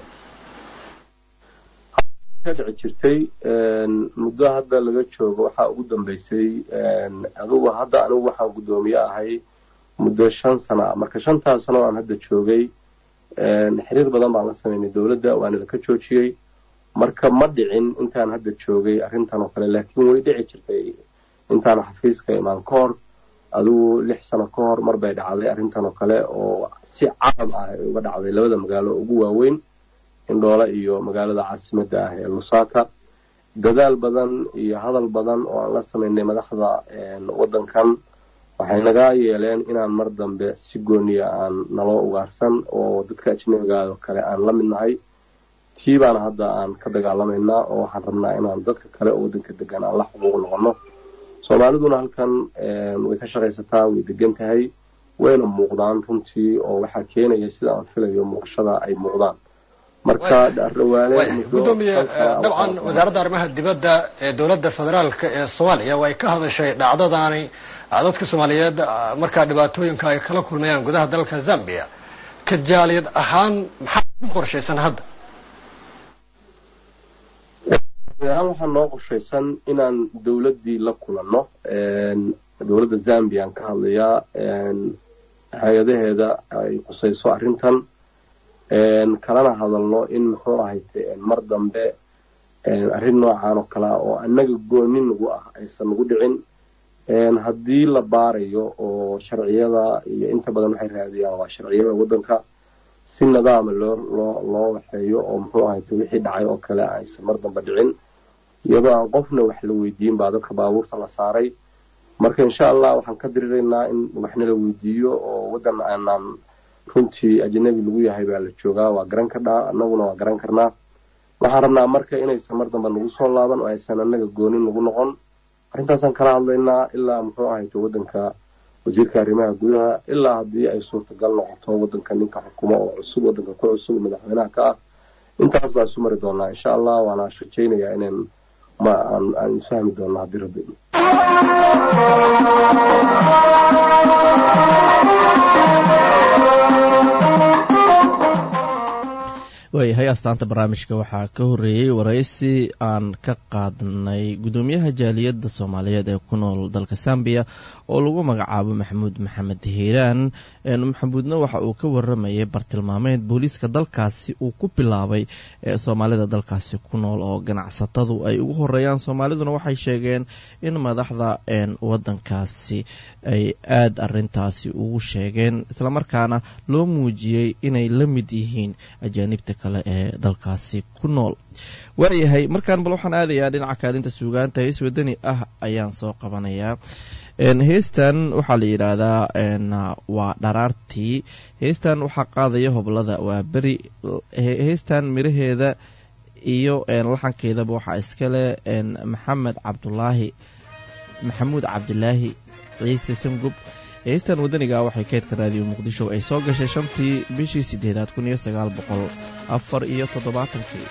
ka dhici jirtay muddo hadda laga joogo waxaa ugu dambeysay adugu hadda anigu waxaan guddoomiye ahay muddo shan sano ah marka shantaas sano aan hadda joogay xiriir badan baan la sameynay dowladda waana laka joojiyey marka ma dhicin intaan hadda joogay arrintan oo kale laakiin way dhici jirtay intaan xafiiska imaan ka hor adigu lix sano ka hor mar bay dhacday arrintan oo kale oo si caam ah ay uga dhacday labada magaalo ugu waaweyn indhoole iyo magaalada caasimadda ah ee lusaka dadaal badan iyo hadal badan oo aan la samaynay madaxda waddankan waxay naga yeeleen inaan mar dambe si gooniya aan naloo ugaarsan oo dadka ajnabigaah oo kale aan la mid nahay tii baana hadda aan ka dagaalamaynaa oo waxaan rabnaa inaan dadka kale oo waddanka degan aan la xuquuq noqono soomaaliduna halkan way ka shaqaysataa way degan tahay wayna muuqdaan runtii oo waxaa keenaya sida aan filayo muuqashada ay muuqdaan marka gudoomiye dabcan wasaaradda arrimaha dibadda ee dowladda federaalka ee soomaaliya way ka hadashay dhacdadaani dadka soomaaliyeed markaa dhibaatooyinka ay kala kulmayaan gudaha dalka zambia ka jaaliyad ahaan maxaa ku qorshaysan hadda ahaan waxaa noo qorshaysan inaan dowladdii la kulanno dowladda zambia aan ka hadlayaa hay-adaheeda ay qusayso arrintan kalana hadalno in muxuu ahayte mar dambe arrin noocan oo kale ah oo annaga gooni nagu ah aysan nagu dhicin haddii la baarayo oo sharciyada iyo inta badan waxay raadiyaan waa sharciyada waddanka si nidaama loo loo loo waxeeyo oo muxuu ahayte wixii dhacay oo kale aysan mar dambe dhicin iyadoo aan qofna wax la weydiin baa dadka baabuurta la saaray marka insha allah waxaan ka diriraynaa in waxna la weydiiyo oo waddan aanaan runtii ajnabi lagu yahay baa la joogaa waa garan karnaa annaguna waa garan karnaa waxaan rabnaa marka inaysan mar dambe nagu soo laaban oo aysan annaga goonin nagu noqon arrintaasaan kala hadlaynaa ilaa muxuu ahayto waddanka wasiirka arrimaha gudaha ilaa haddii ay suurtagal noqoto waddanka ninka xukumo oo cusub waddanka ku cusub madaxweynaha ka ah intaas baan isu mari doonaa insha allah waana rajaynayaa inaan ma aan aan isfahmi doonno haddii rabbi waayahay astaanta barnaamijka waxaa ka horreeyey waraysi aan ka qaadnay guddoomiyaha jaaliyadda soomaaliyeed ee ku nool dalka sambiya oo lagu magacaabo maxamuud maxamed hiiraan maxamuudna waxa uu ka waramayay bartilmaameed booliiska dalkaasi uu ku bilaabay ee soomaalida dalkaasi ku nool oo ganacsatadu ay ugu horeeyaan soomaaliduna waxay sheegeen in madaxda wadankaasi ay aada arintaasi ugu sheegeen islamarkaana loo muujiyey inay la mid yihiin ajaanibta kale ee dalkaasi ku nool waayahay markaan bal waxaan aadayaa dhinaca kaalinta suugaanta hees wadani ah ayaan soo qabanayaa heestan waxaa la yidhaahdaa waa dharaartii heestan waxaa qaadaya hoblada waa beri heestan miraheeda iyo laxankeedaba waxaa iskale maxamed cabdulaahi maxamuud cabdilaahi ciise sangub heestan wadaniga waxay keydka raadiyo muqdisho ay soo gashay shantii bishii sideedaad kun iyo sagaal boqol afar iyo toddobaatankii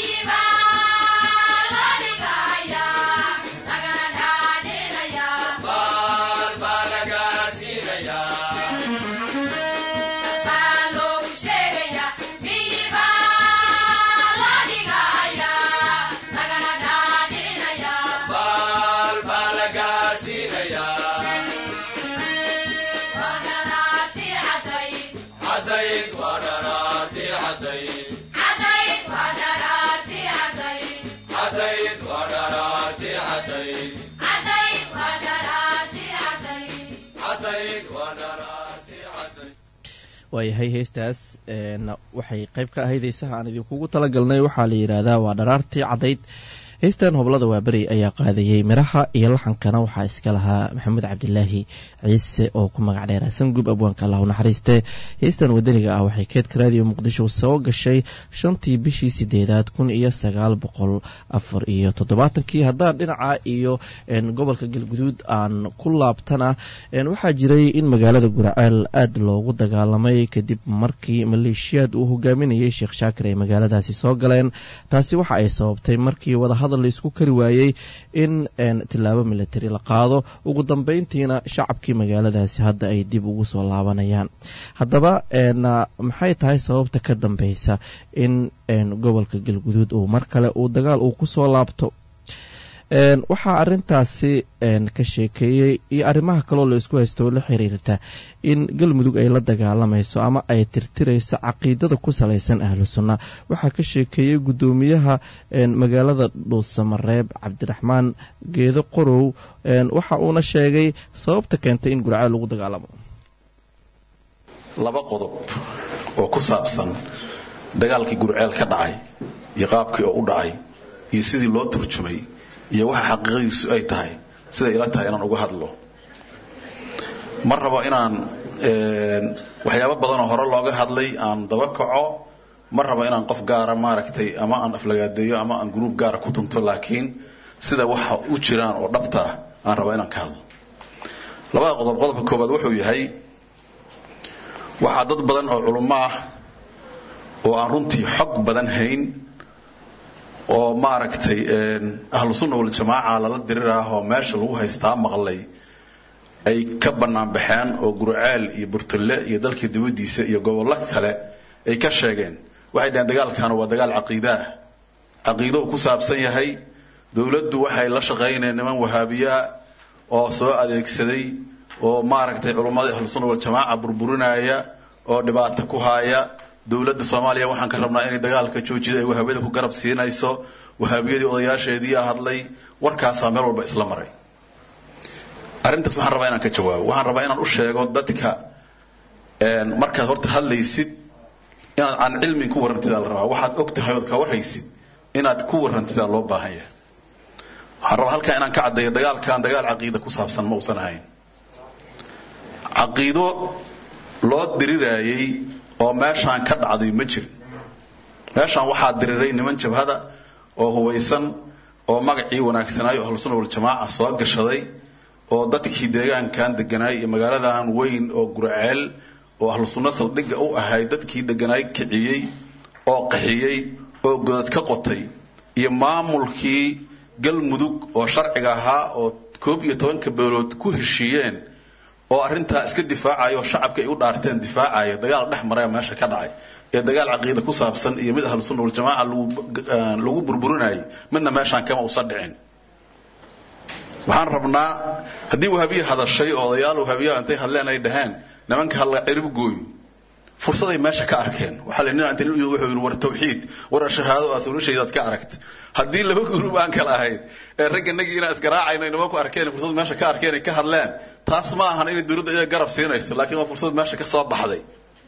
Bye. waayahay heestaas waxay qayb ka ahayd heesaha aan idinkugu talagalnay waxaa la yidhaahdaa waa dharaartii caddayd heystan hoblada waaberi ayaa qaadayey miraha iyo laxankana waxaa iska lahaa maxamuud cabdilaahi ciise oo ku magac dheera sangub abwaanka allah u naxariiste heystan wadaniga ah waxay keedka raadiyo muqdisho soo gashay shantii bishii sideedaad kun iyo sagaal boqol afar iyo toddobaatankii haddaan dhinaca iyo gobolka galguduud aan ku laabtana waxaa jiray in magaalada guraceel aada loogu dagaalamay kadib markii maleeshiyaad uu hogaaminayay sheekh shaakir ay magaaladaasi soo galeen taasi waxa ay sababtay markii wadahadal laisku kari waayey in tilaabo milatari la qaado ugu dambeyntiina shacabkii magaaladaasi hadda ay dib ugu soo laabanayaan haddaba maxay tahay sababta ka dambeysa in gobolka galguduud uu mar kale uu dagaal uu kusoo laabto waxaa arintaasi ka sheekeeyey iyo arrimaha kaloo la isku haysto oo la xiriirta in galmudug ay la dagaalamayso ama ay tirtirayso caqiidada ku salaysan ahlu sunna waxaa ka sheekeeyey guddoomiyaha magaalada dhuusamareeb cabdiraxmaan geedo qorow waxa uuna sheegay sababta keentay in gurceel lagu dagaalamo laba qodob oo ku saabsan dagaalkii gurceel ka dhacay iyo qaabkii oo u dhacay iyo sidii loo turjumay iyo waxa xaqiiqadiisu ay tahay siday ila tahay inaan uga hadlo ma rabo inaan waxyaabo badanoo hore looga hadlay aan daba kaco ma rabo inaan qof gaara maaragtay ama aan aflagaadeeyo ama aan gruub gaara ku tunto laakiin sida waxa u jiraan oo dhabta ah aan rabo inaan ka hadlo labada qodob qodobka koowaad wuxuu yahay waxaa dad badan oo culummo ah oo aan runtii xog badan hayn oo maaragtay ahlu sunna waljamaaca lala dirirah oo meesha lagu haystaa maqlay ay ka bannaan baxeen oo gurceel iyo burtulle iyo dalka dibaddiisa iyo gobollo kale ay ka sheegeen waxay dhaheen dagaalkan waa dagaal caqiide ah caqiido uu ku saabsan yahay dowladdu waxay la shaqaynayeen niman wahaabiyaa oo soo adeegsaday oo maaragtay culummada ahlu sunna waljamaaca burburinaya oo dhibaato ku haaya dowladda soomaaliya waxaan ka rabnaa inay dagaalka joojida ay wahaabiyada ku garab siinayso wahaabiyadii odayaasheedii hadlay warkaasaa meel walba isla maray arrintaas waxaan rabaa inaan ka jawaabo waxaan rabaa inaan u sheego dadka markaad horta hadlaysid inaad aan cilmin ku warantidaa la rabaa waxaad og tahay ood ka warhaysid inaad ku warantidaa loo baahan yahay waxaan rabaa halkaa inaan ka caddeeyo dagaalkan dagaal caqiida ku saabsan ma uusan ahayn caqiido loo diriraayey oo meeshaan ka dhacday ma jirin meeshaan waxaa diriray niman jabhada oo hubaysan oo magacii wanaagsanaayo ahlusunna waljamaaca soo gashaday oo dadkii deegaankan deganaay iyo magaaladan weyn oo gurceel oo ahlu sunno saldhigga u ahayd dadkii deganaay kiciyey oo qaxiyey oo godad ka qotay iyo maamulkii galmudug oo sharciga ahaa oo koob iyo tobanka beelood ku heshiiyeen oo arrintaa iska difaacaya oo shacabka ay u dhaarteen difaacaya dagaal dhex maraya meesha ka dhacay ee dagaal caqiida ku saabsan iyo mid ahlu sunna waljamaaca lagu burburinayay midna meeshaan kama usan dhicin waxaan rabnaa haddii wahaabiye hadashay oo odayaal wahaabiyaha intay hadleen ay dhaheen nimanka halla cirib gooyo fursaday meesha ka arkeen waxaa la nin inta wuxuu yidhi war tawxiid war shahaado aas noloshaydaad ka aragt haddii laba gruub aan kala ahayn ee ragga nagii inaan iskaraacayno inama ku arkeen fursad meesha ka arkeen ay ka hadleen taas ma ahan inay dowladda iyaga garab siinayso laakiin waa fursad meesha ka soo baxday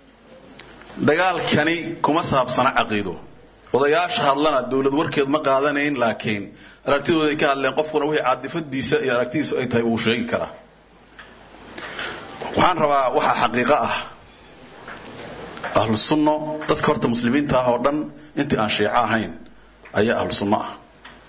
dagaalkani kuma saabsana caqiido odayaasha hadlana dowlad warkeed ma qaadanayn laakiin aragtidooda ay ka hadleen qofkuna wixii caadifadiisa iyo aragtidiisu ay tahay wuu sheegi karaa waxaan rabaa waxaa xaqiiqo ah ahlu sunno dadka horta muslimiinta ah oo dhan intii aan shiico ahayn ayaa ahlu sunno ah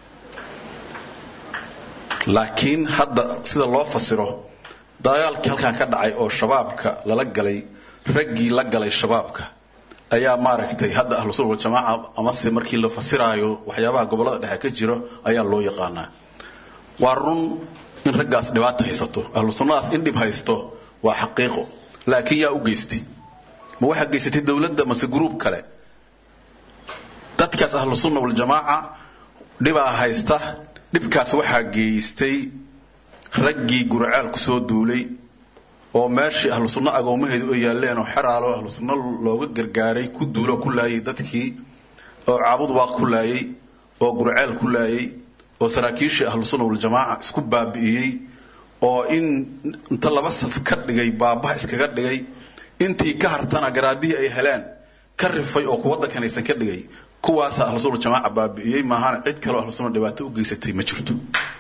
laakiin hadda sida loo fasiro dagaalkii halkan ka dhacay oo shabaabka lala galay raggii la galay shabaabka ayaa maaragtay hadda ahlu sunna waljamaaca amase markii la fasiraayo waxyaabaha gobollada dhexe ka jiro ayaa loo yaqaanaa waa run in raggaas dhibaata haysato ahlu sunnadaas in dhib haysto waa xaqiiqo laakiin yaa u geystay ma waxaa geysatay dowladda mase gruub kale dadkaas ahlu sunna waljamaaca dhibaa haysta dhibkaas waxaa geystay raggii gurceel kusoo duulay oo meeshii ahlu sunno agoomaheedu ay yaaleen oo xeraalo ahlu sunno looga gargaaray ku duulo ku laayay dadkii oo caabud waaq ku laayay oo gurceel ku laayay oo saraakiishii ahlu sunna waljamaaca isku baabi'iyey oo in inta laba saf ka dhigay baabaha iskaga dhigay intii ka hartana garaadihii ay heleen ka rifay oo ku waddankan aysan ka dhigay kuwaasa ahlusunna jamaaca baabi'iyey maahana cid kaleo ahlusunna dhibaato u geysatay ma jirto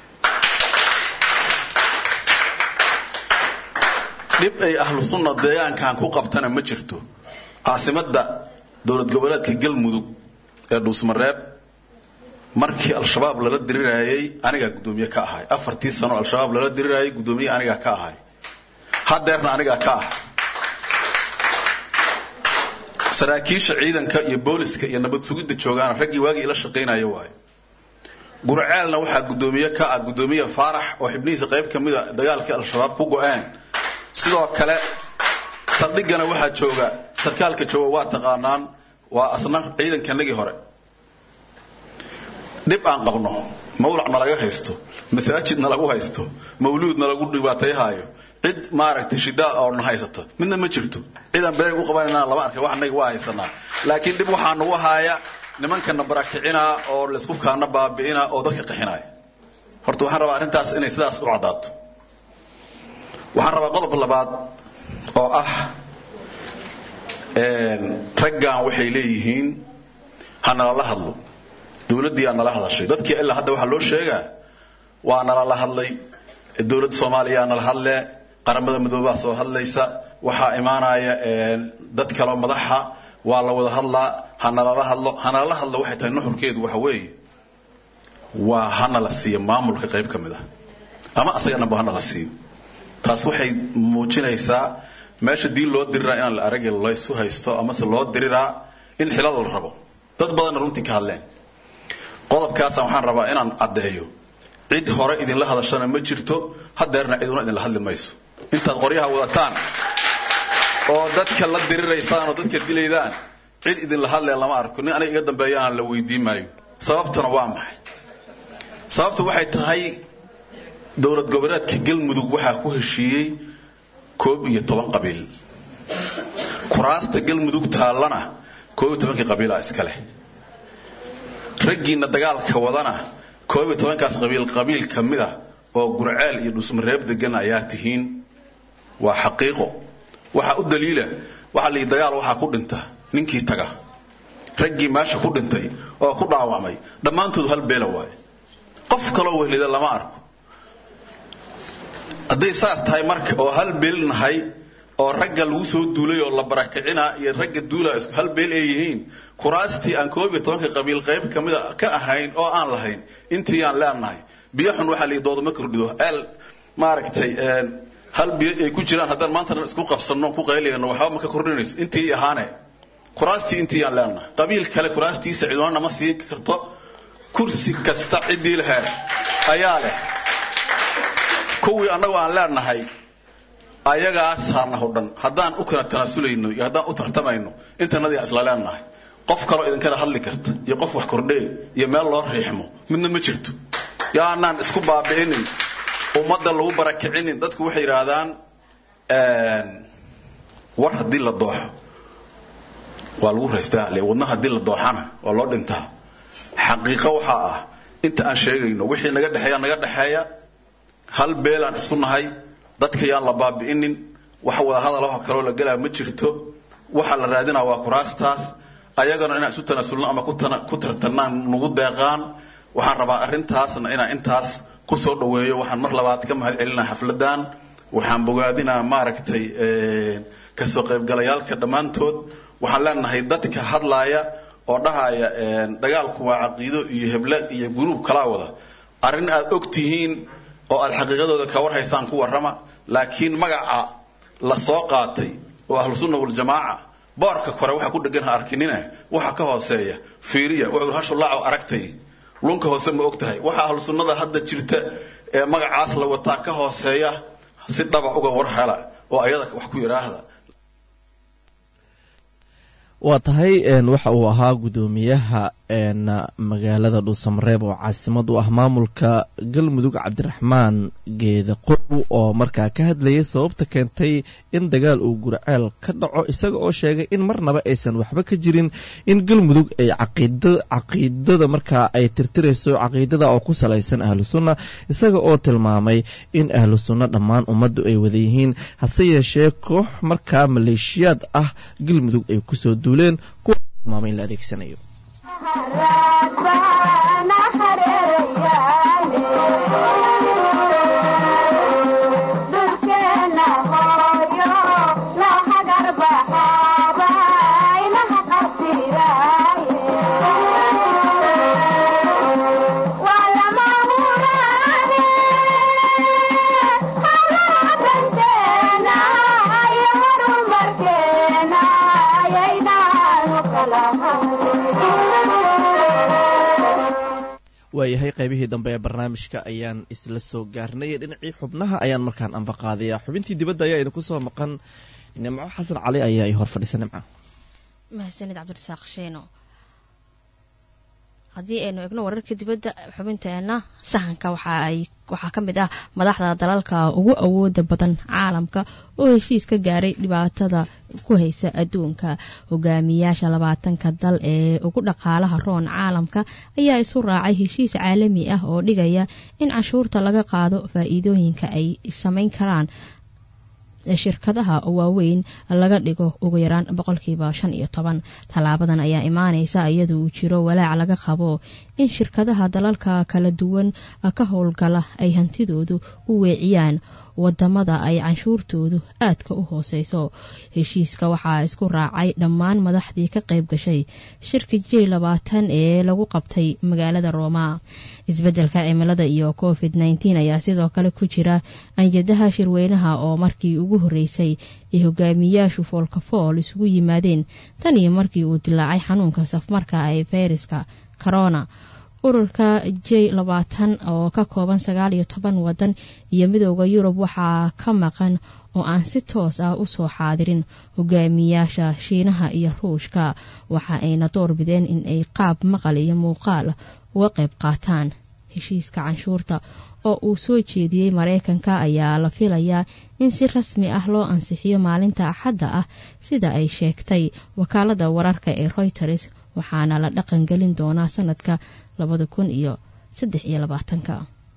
dhib ay ahlu sunna deegaankan ku qabtana ma jirto caasimadda dowlad goboleedka galmudug ee dhuusmareeb markii al-shabaab lala dirirayay anigaa guddoomiye ka ahay afartii sano al-shabaab lala dirirayay guddoomiye anigaa ka ahay hadeerna anigaa ka ah saraakiisha ciidanka iyo booliska iyo nabad sugidda joogaana raggii waagii ila shaqaynaya waayo gurceelna waxaa guddoomiye ka ah guddoomiye faarax oo xibnihiisa qayb ka mida dagaalkii al-shabaab ku go-een sidoo kale saldhigana waxaa jooga sarkaalka jooga waa taqaanaan waa asna ciidankanagii hore dhib aan qabno mawlac nalaga haysto masaajid nalagu haysto mawluud nalagu dhibaatayhaayo cid maaragtay shidaa oo na haysata midna ma jirto cidaan been u qabanayna lama arkay wax anaga waa haysanaa laakiin dhib waxaa nagu haaya nimankana barakicinaa oo laysku kaana baabi'inaa oo dadka qaxinaya horta waxaan rabaa arrintaas inay sidaas u caddaato waxaan rabaa qodob labaad oo ah raggan waxay leeyihiin ha nalala hadlo dowladdii aa nala hadashay dadkii ilaa hadda waxaa loo sheegaa waa nalala hadlay dowladda soomaaliya nala hadle qaramada midoobaa soo hadlaysa waxaa imaanaya dad kaloo madaxa waa la wada hadlaa ha nalala hadlo ha nalala hadlo waxay tahay nuxurkeedu waxa weeye waa hanala siiyo maamulka qayb ka mid ah ama asaga dhanba hanala siiyo taas waxay muujinaysaa meesha dii loo diriraa inaan la aragin laysu haysto amase loo diriraa in xilal la rabo dad badanna runtii ka hadleen qodobkaasa waxaan rabaa inaan caddeeyo cid hore idinla hadashana ma jirto hadeerna ciduna idinla hadli mayso intaad qoryaha wadataan oo dadka la diriraysaan oo dadka dilaydaan cid idinla hadlee lama arko nin aniga iga dambeeyaana la weydiin maayo sababtuna waa maxay sababtu waxay tahay dowlad goboleedka galmudug waxaa ku heshiiyey koob iyo toban qabiil kuraasta galmudug taallana koob iyo tobankii qabiila iska leh raggiina dagaalka wadana koob iyo tobankaas qabiil qabiil ka mida oo gurceel iyo dhusmareeb degan ayaa tihiin waa xaqiiqo waxaa u daliila waxaa la yidhi dagaal waxaa ku dhinta ninkii taga raggii meesha ku dhintay oo ku dhaawacmay dhammaantood hal beela waaye qof kaloo wehlida lama arko hadday saas tahay marka oo hal beel nahay oo ragga lagu soo duulay oo la barakicina iyo ragga duula isku hal beel ay yihiin kuraastii aan koob iyo tobanka qabiil qayb ka mida ka ahayn oo aan lahayn intii aan leenahay biyo xun waxaa la doodama kordhido eel maaragtay hal biyo ay ku jiraan haddaan maantana isku qabsanno ku qaylayno waxba ma ka kordhinayso intii ahaane kuraastii intii aan leenahay qabiil kale kuraastiisa ciduna nama siin karto kursi kasta ciddii laheed ayaa leh kuwii annagu aan leenahay ayagaasaana hodhan haddaan u kala tanaasulayno iyo haddaan u tartamayno intanadii isla leenahay qof kaloo idinkala hadli karta iyo qof wax kordhee iyo meel loo riixmo midna ma jirto yaanaan isku baabi'inin ummadda lagu barakicinin dadku waxay yidhaahdaan war haddii la dooxo waa lagu raystaa le wadna haddii la dooxana waa loo dhintaa xaqiiqo waxaa ah inta aan sheegayno wixii naga dhexeeya naga dhexeeya hal beelaan isku nahay dadka yaan la baabi'inin wax wada hadalaho kaloo la gelaa ma jirto waxa la raadinaa waa kuraastaas ayagana inaan isu tanaasulno ama ku tartanaan nagu deeqaan waxaan rabaa arrintaasna inaan intaas ku soo dhoweeyo waxaan mar labaad ka mahad celinaa xafladan waxaan bogaadinaa maaragtay kasoo qaybgalayaalka dhammaantood waxaan leenahay dadka hadlaaya oo dhahaya dagaalku waa caqiido iyo heble iyo guruub kalaa wada arrin aad og tihiin oo aad xaqiiqadooda ka war haysaan ku warrama laakiin magaca la soo qaatay oo ahlu sunna waljamaaca boorka kore waxa ku dhegan ha arkinina waxa ka hooseeya fiiriya wuxuu hashulaaco aragtay lunka hoose ma og tahay waxa ahlu sunnada hadda jirta ee magacaas la wataa ka hooseeya si dhaba uga war hela oo ayada wax ku yidhaahda waa tahay waxa uu ahaa guddoomiyaha magaalada dhuusamareeb oo caasimad u ah maamulka galmudug cabdiraxmaan geeda qow oo markaa ka hadlayay sababta keentay in dagaal uu gurceel ka dhaco isaga oo sheegay in marnaba aysan waxba ka jirin in galmudug ay caqiidada markaa ay tirtirayso caqiidada oo ku salaysan ahlu sunna isaga oo tilmaamay in ahlu sunna dhammaan ummaddu ay wada yihiin hase yeeshee koox markaa maleeshiyaad ah galmudug ay kusoo duuleen kuwa tilmaamay in la adeegsanayo waayahay qaybihii dambe ee barnaamijka ayaan isla soo gaarnay dhinacii xubnaha ayaan markaan anbaqaadayaa xubintii dibadda ayaa idinku soo maqan nimco xasan cali ayaa i hor fadhisa nimca mahadsanid cabdirasaaq sheeno haddii aynu egno wararka dibadda xubinteena sahanka waxaa ka mid ah madaxda dalalka ugu awooda badan caalamka oo heshiis ka gaaray dhibaatada ku haysa adduunka hogaamiyaasha labaatanka dal ee ugu dhaqaalaha roon caalamka ayaa isu raacay heshiis caalami ah oo dhigaya in canshuurta laga qaado faa-iidooyinka ay samayn karaan shirkadaha waaweyn laga dhigo ugu yaraan boqolkiiba shan iyo toban tallaabadan ayaa imaaneysa iyada uu jiro walaac laga qabo in shirkadaha dalalka kala duwan ka howlgala ay hantidoodu u weeciyaan wadamada ay canshuurtoodu aadka u hooseyso heshiiska waxaa isku raacay dhammaan madaxdii ka qayb gashay shirka j labaatan ee lagu qabtay magaalada rooma isbeddelka cimilada iyo covid nteen ayaa sidoo kale ku jira anjadaha shirweynaha oo markii ugu horreysay ay hogaamiyaashu foolkafool isugu yimaadeen tan iyo markii uu dilaacay xanuunka safmarka ee fayraska corona ururka j labaatan oo ka kooban sagaal iyo toban wadan iyo midooda yurub waxaa ka maqan oo aan si toos ah usoo xaadirin hogaamiyaasha shiinaha iyo ruushka waxa ayna doorbideen in ay qaab maqal iyo muuqaal uga qayb qaataan heshiiska canshuurta oo uu soo jeediyey mareykanka ayaa la filayaa in si rasmi ah loo ansixiyo maalinta axadda ah sida ay sheegtay wakaalada wararka ee reuters waxaana la dhaqangelin doonaa sanadka labada kun iyo saddex iyo labaatanka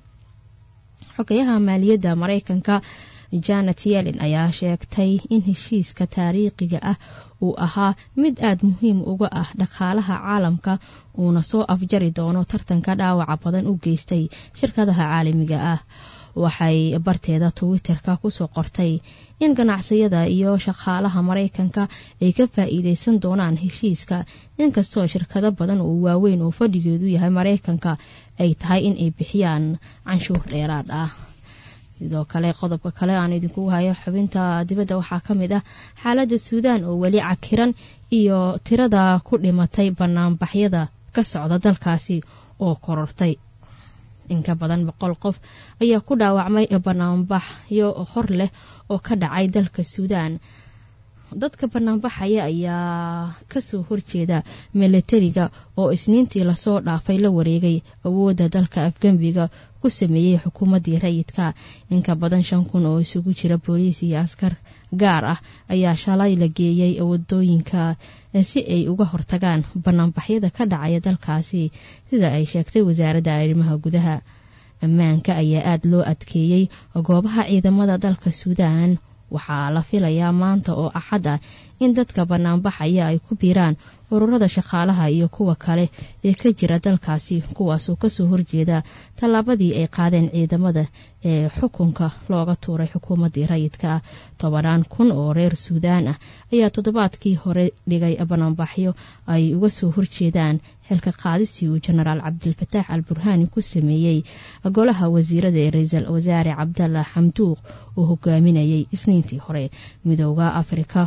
xogayaha maaliyadda mareykanka janet yellen ayaa sheegtay in heshiiska taariikhiga ah uu ahaa mid aada muhiim uga ah dhaqaalaha caalamka uuna soo afjari doono tartanka dhaawaca badan u geystay shirkadaha caalamiga ah waxay barteeda twitter-ka kusoo qortay in ganacsiyada iyo shaqaalaha mareykanka ay ka faa-iideysan doonaan heshiiska inkastoo shirkado badan oo waaweyn oo fadhigeedu yahay mareykanka ay tahay in ay bixiyaan canshuur dheeraad ah sidoo kale qodobka kale aan idinku hayo xubinta dibadda waxaa ka mid ah xaaladda suudaan oo weli cakiran iyo tirada ku dhimatay banaanbaxyada ka socda dalkaasi oo korortay inka badan boqol qof ayaa ku dhaawacmay banaanbaxyo hor leh oo ka dhacay dalka suudaan dadka banaanbaxaya ayaa kasoo horjeeda milatariga oo isniintii lasoo dhaafay la wareegay awoodda dalka afgembiga ku sameeyey xukuumaddii rayidka inka badan shan kun oo isugu jira booliis iyo askar gaar ah ayaa shalay la geeyey wadooyinka si ay uga hortagaan banaanbaxyada ka dhacaya dalkaasi sida ay sheegtay wasaaradda arrimaha gudaha ammaanka ayaa aada loo adkeeyey goobaha ciidamada dalka suudaan waxaa la filayaa maanta oo axad ah in dadka banaanbaxaya ay ku biiraan ururada shaqaalaha iyo kuwa kale ee ka jira dalkaasi kuwaasoo kasoo horjeeda tallaabadii ay qaadeen ciidamada ee xukunka looga tuuray xukuumaddii rayidka ah tobanaan kun oo reer suudaan ah ayaa toddobaadkii hore dhigay banaanbaxyo ay uga soo horjeedaan xilka qaadisii uu jenaraal cabdilfataax al burhaani ku sameeyey golaha wasiirada ee ra-iisul wasaare cabdalla xamduuq oo hogaaminayay isniintii hore midooda afrika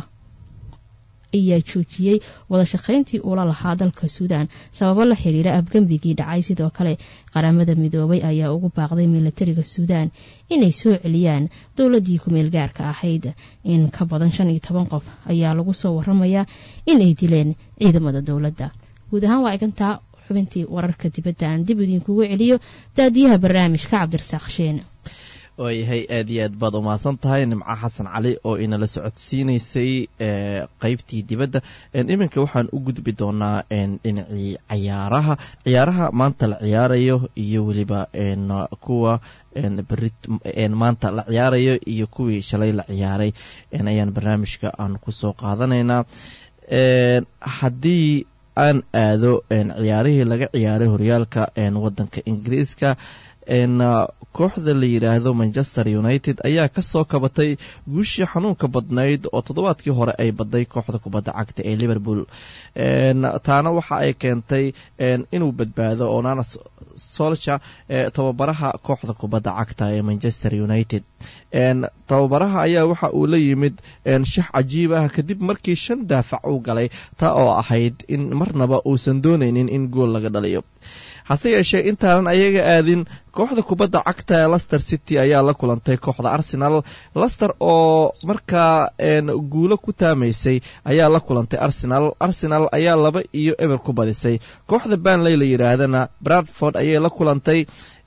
ayaa joojiyey wada shaqayntii uula lahaa dalka suudaan sababo la xiriira afgembigii dhacay sidoo kale qaramada midoobay ayaa ugu baaqday milatariga suudaan inay soo celiyaan dowladii kumeel gaarka ahayd in ka badan shan iyo toban qof ayaa lagu soo waramayaa inay dileen ciidamada dowladda guud ahaan waa igantaa xubintii wararka dibadda aan dib idinkugu celiyo daadiyaha barnaamijka cabdirasaaq sheene waayahay aad iyo aad baad umahadsan tahay nimco xasan cali oo inala socodsiinaysay qeybtii dibadda iminka waxaan u gudbi doonaa dhinacii cayaaraha ciyaaraha maanta la ciyaarayo iyo weliba kuwa beri maanta la ciyaarayo iyo kuwii shalay la ciyaaray ayaan barnaamijka aan kusoo qaadanaynaa haddii aan aado ciyaarihii laga ciyaaray horyaalka wadanka ingiriiska kooxda la yidhaahdo manchester united ayaa kasoo kabatay guushii xanuunka badnayd oo toddobaadkii hore ay baday kooxda kubadda cagta ee liverpool taana waxa ay keentay inuu badbaado onana solsha tababaraha kooxda kubadda cagta ee manchester united tababaraha ayaa waxa uu la yimid shax cajiib ah kadib markii shan daafac uu galay taa oo ahayd in marnaba uusan doonaynin in gool laga dhaliyo hase yeeshee intaanan ayaga aadin kooxda kubadda cagta ee lester city ayaa la kulantay kooxda arsenal lester oo markaa guulo ku taamaysay ayaa la kulantay arsenal arsenal ayaa laba iyo eber ku badisay kooxda banley la yidhaahdana bradford ayay la kulantay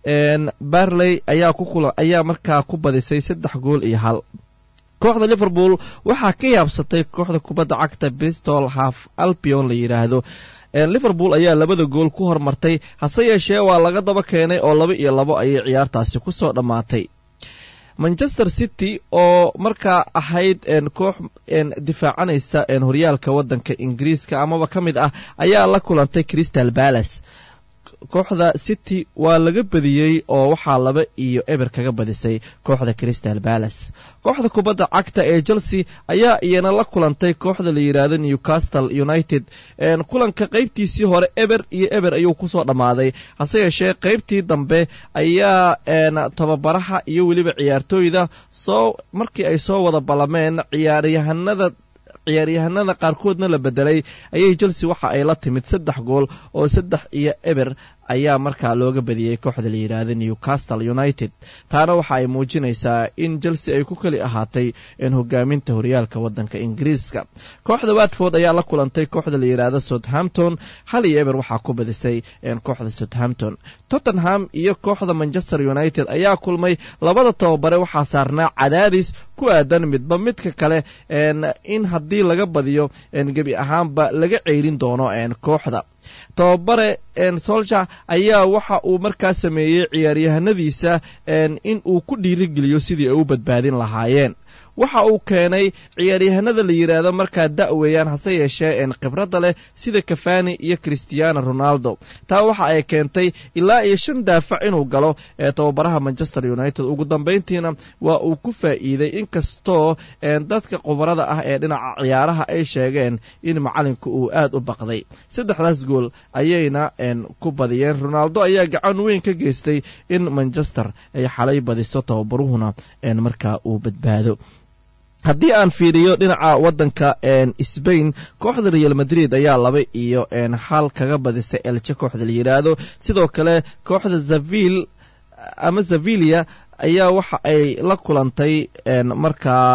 barley ayaa markaa ku badisay saddex gool iyo hal kooxda liverpool waxaa ka yaabsatay kooxda kubadda cagta bristol half albion la yidhaahdo liverpool ayaa labada gool ku hormartay hase yeeshee waa laga daba keenay oo laba iyo labo ayay ciyaartaasi kusoo dhammaatay manchester city oo markaa ahayd koox difaacanaysa horyaalka wadanka ingiriiska amaba ka mid ah ayaa la kulantay crystal palace kooxda city waa laga badiyey oo waxaa laba iyo eber kaga badisay kooxda crystal palace kooxda kubadda cagta ee chelsea ayaa iyana la kulantay kooxda la yidhaahdo newcastle united kulanka qeybtiisii hore eber iyo eber ayuu kusoo dhammaaday hase yeeshee qeybtii dambe ayaa tababaraha iyo weliba ciyaartooyda soo markii ay soo wada ballameen ciyaaryahanada ciyaaryahanada qaarkoodna la bedelay ayay chelsea waxa ay la timid saddex gool oo saddex iyo eber ayaa markaa looga badiyey kooxda la yidhaahda newcastle united taana waxa ay muujinaysaa in chelsea ay ku keli ahaatay hogaaminta horyaalka wadanka ingiriiska kooxda watford ayaa la kulantay kooxda la yidhaahdo southampton hal iyo eber waxaa ku badisay kooxda southampton tottenham iyo kooxda manchester united ayaa kulmay labada tababare waxaa saarnaa cadaadis ku aadan midba midka kale in haddii laga badiyo gebi ahaanba laga ceyrin doono kooxda tababare solja ayaa waxa uu markaa sameeyey ciyaaryahanadiisa in uu ku dhiirigeliyo sidii ay u badbaadin lahaayeen waxa uu keenay ciyaaryahanada la yidhaahdo markaa da-weeyaan hase yeeshee khibradda leh sida kafani iyo christiano ronaldo taa waxa ay keentay ilaa iyo shan daafac inuu galo ee tababaraha manchester united ugu dambayntiina waa uu ku faa'iiday inkastoo dadka khubarada ah ee dhinaca ciyaaraha ay sheegeen in macalinku uu aad u baqday saddexdaas gool ayayna ku badiyeen ronaldo ayaa gacan weyn ka geystay in manchester ay xalay badiso tababaruhuna markaa uu badbaado haddii aan fiiriyo dhinaca wadanka sbain kooxda real madrid ayaa laba iyo hal kaga badisay elje kooxda la yidhaahdo sidoo kale kooxda zavil ama zavilia ayaa waxa ay la kulantay markaa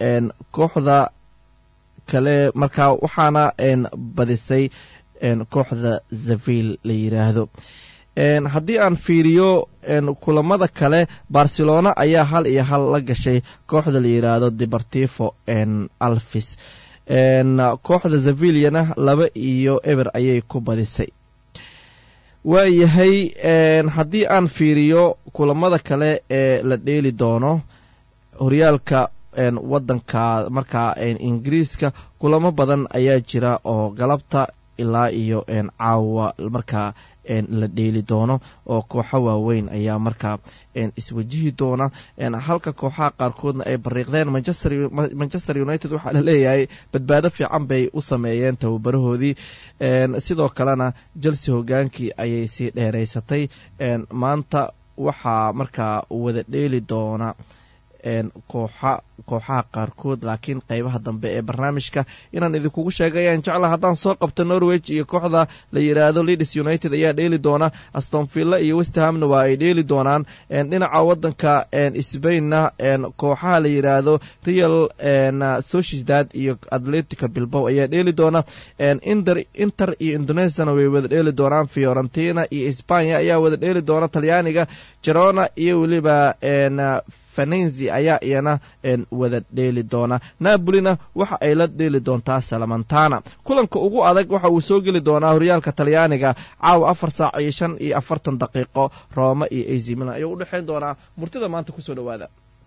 kooxda kale markaa waxaana badisay kooxda zavil la yidhaahdo haddii aan fiiriyo kulamada kale barcelona ayaa hal iyo hal la gashay kooxda la yidhaahdo deportivo alfis kooxda zaviliana laba iyo eber ayay ku badisay waayahay haddii aan fiiriyo kulamada kale ee la dheeli doono horyaalka wadanka markaa ingiriiska kulamo badan ayaa jira oo galabta ilaa iyo caawa markaa la dheeli doono oo kooxo waaweyn ayaa markaa iswajihi doona halka kooxaha qaarkoodna ay bariiqdeen manchester united waxaa la leeyahay badbaado fiican bay u sameeyeen tababarahoodii sidoo kalena chelsea hogaankii ayay sii dheeraysatay maanta waxaa markaa wada dheeli doona kooxa kooxaha qaarkood laakiin qeybaha dambe ee barnaamijka inaan idinkugu sheegay ayaan jecla haddaan soo qabto norweg iyo kooxda la yidhaahdo leeds united ayaa dheeli doona astonvilla iyo westhamna waa ay dheeli doonaan dhinaca wadanka sbainna kooxaha la yidhaahdo real sociedad iyo atletica bilbow ayaa dheeli doona inter iyo indonesiana way wada dheeli doonaan fiorentina iyo spanya ayaa wada dheeli doona talyaaniga jerona iyo weliba fanenzi ayaa iyana wada dheeli doona napolina waxa ay la dheeli doontaa salamantana kulanka ugu adag waxa uu soo geli doonaa horyaalka talyaaniga caawa afar saac iyo shan iyo afartan daqiiqo rooma iyo azimilan ayuu u dhexayn doonaa murtida maanta kusoo dhawaada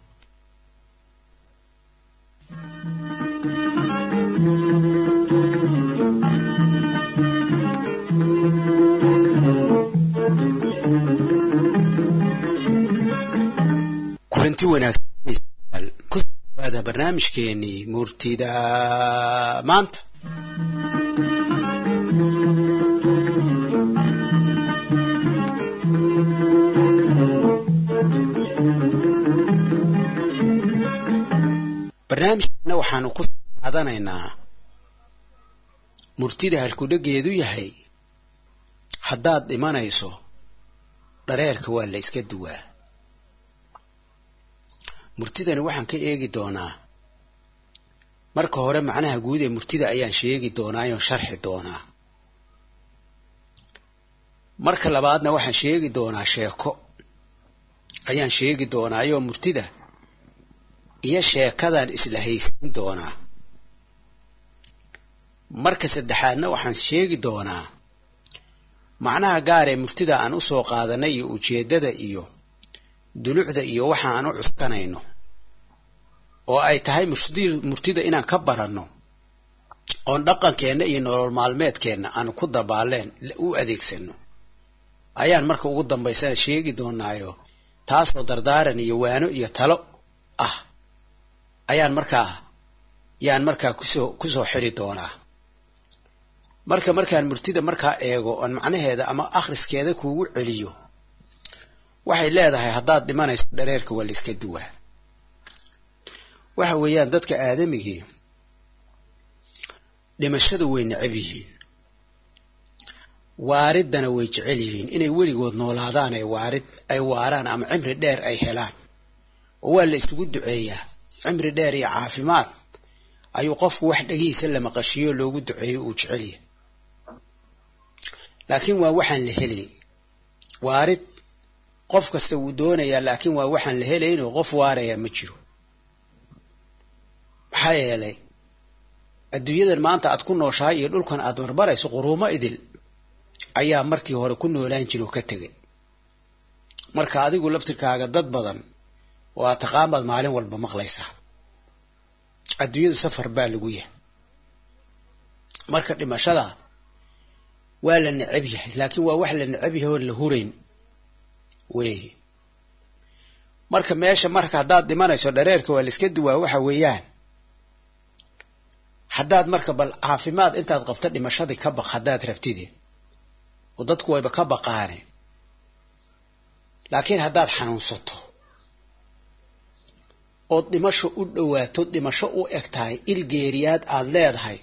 kulanti wanaagsan ku dhawaada barnaamijkeenii murtida maanta barnaamijkeena waxaanu ku qaadanaynaa murtida halkudhegeedu yahay haddaad dhimanayso dhareerka waa la iska duwaa murtidani waxaan ka eegi doonaa marka hore macnaha guud ee murtida ayaan sheegi doonaa oon sharxi doonaa marka labaadna waxaan sheegi doonaa sheeko ayaan sheegi doonaa ayoo murtida iyo sheekadan isla haysan doonaa marka saddexaadna waxaan sheegi doonaa macnaha gaar ee murtida aan u soo qaadanay iyo ujeeddada iyo dulucda iyo waxa aan u cuskanayno oo ay tahay murtida inaan ka baranno oon dhaqankeenna iyo nolol maalmeedkeenna aan ku dabaaleen u adeegsano ayaan marka ugu dambaysana sheegi doonaayo taasoo dardaaran iyo waano iyo talo ah ayaan markaa yaan markaa kusoo kusoo xiri doonaa marka markaan murtida markaa eego oon macnaheeda ama akhriskeeda kuugu celiyo waxay leedahay haddaad dhimanayso dhareerka waa la iska duwaa waxa weeyaan dadka aadamigii dhimashada way necab yihiin waaridana way jecel yihiin inay weligood noolaadaan ay waarid ay waaraan ama cimri dheer ay helaan oo waa la isugu duceeyaa cimri dheer iyo caafimaad ayuu qofku wax dhegihiisa la maqashiyo loogu duceeyo uu jecel yahay laakiin waa waxaan la helay waarid qof kasta wuu doonayaa laakiin waa waxaan la helaynoo qof waaraya ma jiro maxaa yeelay adduunyadan maanta aad ku nooshahay iyo dhulkan aad marmarayso quruumo idil ayaa markii hore ku noolaan jiro ka tegay marka adigu laftirkaaga dad badan oo aad taqaan baad maalin walba maqlaysaa adduunyadu safar baa lagu yahay marka dhimashada waa la necab yahay laakiin waa wax la necab yahay oon la hurayn weeye marka meesha marka haddaad dhimanayso dhareerka waa la iska duwaa waxa weeyaan haddaad marka bal caafimaad intaad qabto dhimashadii ka baq haddaad rabtide oo dadku wayba ka baqaane laakiin haddaad xanuunsato ood dhimasho u dhowaato dhimasho u eg tahay ilgeeriyaad aad leedahay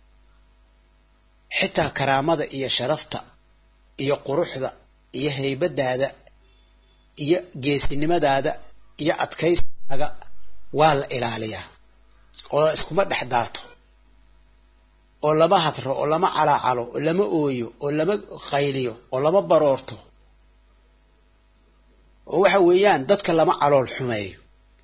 xitaa karaamada iyo sharafta iyo quruxda iyo haybadaada iyo geesinimadaada iyo adkaysigaaga waa la ilaaliyaa oo iskuma dhex daato oo lama hadro oo lama calaacalo oo lama ooyo oo lama qayliyo oo lama baroorto oo waxa weeyaan dadka lama calool xumeeyo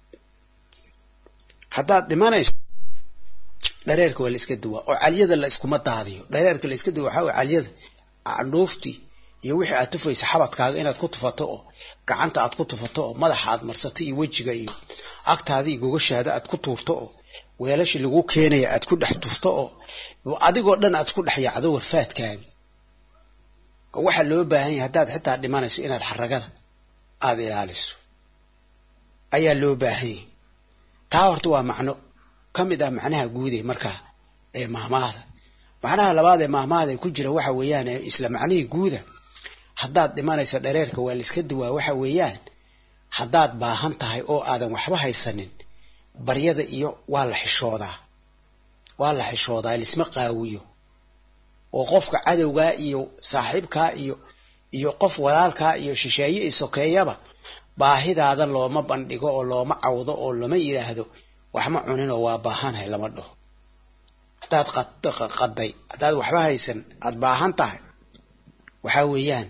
haddaad dhimanayso dhareerka waa la iska duwaa oo calyada la iskuma daadiyo dhareerka la iska duwa waxaa way calyada candhuuftii iyo wixii aad tufaysa xabadkaaga inaad ku tufato oo gacanta aad ku tufato oo madaxa aad marsato iyo wejiga iyo agtaadii gogashaada aad ku tuurto oo weelashii lagu keenaya aad ku dhex tufto oo adigoo dhan aad isku dhex yaacdo warfaadkaagi oo waxaa loo baahan yahay haddaad xitaa dhimanayso inaad xaragada aada ilaaliso ayaa loo baahan yahay taa horta waa macno ka mid ah macnaha guud ee markaa ee maahmaahda macnaha labaad ee maahmaahda ee ku jira waxa weeyaan isla macnihii guuda haddaad dhimanayso dhareerka waa la iska duwaa waxa weeyaan haddaad baahan tahay oo aadan waxba haysanin baryada iyo waa la xishoodaa waa la xishoodaa lisma qaawiyo oo qofka cadowgaa iyo saaxiibkaa iyo iyo qof walaalkaa iyo shisheeye iyo sokeeyaba baahidaada looma bandhigo oo looma cawdo oo lama yidhaahdo waxma cuninoo waa baahanhay lama dhaho haddaad qaday haddaad waxba haysan aad baahan tahay waxaa weeyaan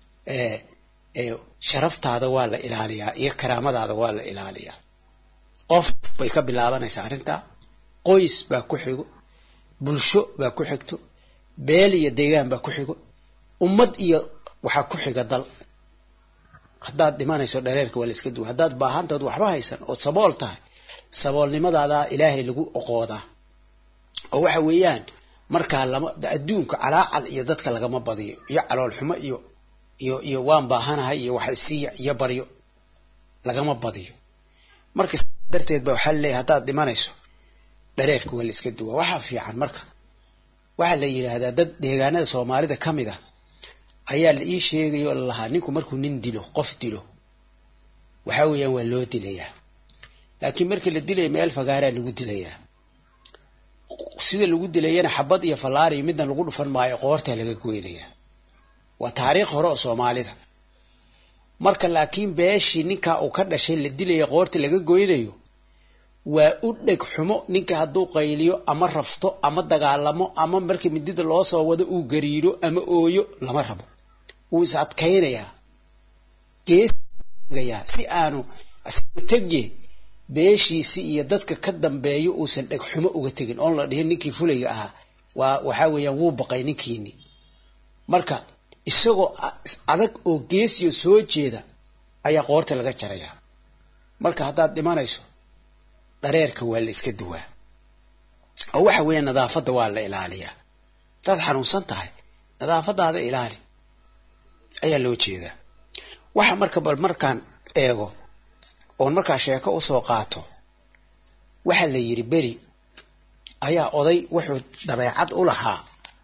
sharaftaada waa la ilaaliyaa iyo karaamadaada waa la ilaaliyaa qof bay ka bilaabanaysaa arrintaa qoys baa ku xigo bulsho baa ku xigto beel iyo deegaan baa ku xigo ummad iyo waxaa ku xiga dal haddaad dhimanayso dhareerka waa la iska duwa haddaad baahantaod waxba haysan ood sabool tahay saboolnimadaadaa ilaahay lagu oqoodaa oo waxa weeyaan markaa lama adduunka calaacal iyo dadka lagama badiyo iyo caloolxumo iyo iyo iyo waan baahanahay iyo wax isiiya iyo baryo lagama badiyo marka darteed ba waxaa laleeyahay haddaad dhimanayso dhareerka waa la iska duwa waxaa fiican marka waxaa la yidhaahdaa dad deegaanada soomaalida ka mid ah ayaa la ii sheegaya oo lalahaa ninku markuu nin dilo qof dilo waxaa weeyaan waa loo dilayaa laakiin markii la dilaya meel fagaaraa lagu dilayaa sida lagu dilayana xabad iyo fallaar iyo midna lagu dhufan maayo qoortaa laga goynayaa waa taariikh hore oo soomaalida marka laakiin beeshii ninkaa uu ka dhashay la dilaya qoorta laga goynayo waa u dheg xumo ninka hadduu qayliyo ama rafto ama dagaalamo ama markii midida loo soo wado uu gariiro ama ooyo lama rabo wuu is adkaynayaa geesgayaa si aanu tege beeshiisi iyo dadka ka dambeeyo uusan dheg xumo uga tegin oon la dhihin ninkii fulayga ahaa waa waxaa weeyaan wuu baqay ninkiini marka isagoo adag oo geesiyo soo jeeda ayaa qoorta laga jarayaa marka haddaad dhimanayso dhareerka waa la iska duwaa oo waxa weeya nadaafadda waa la ilaaliyaa hadaad xanuunsan tahay nadaafadaada ilaali ayaa loo jeedaa waxa marka bal markaan eego oon markaa sheeko usoo qaato waxaa la yidhi beri ayaa oday wuxuu dabeecad u lahaa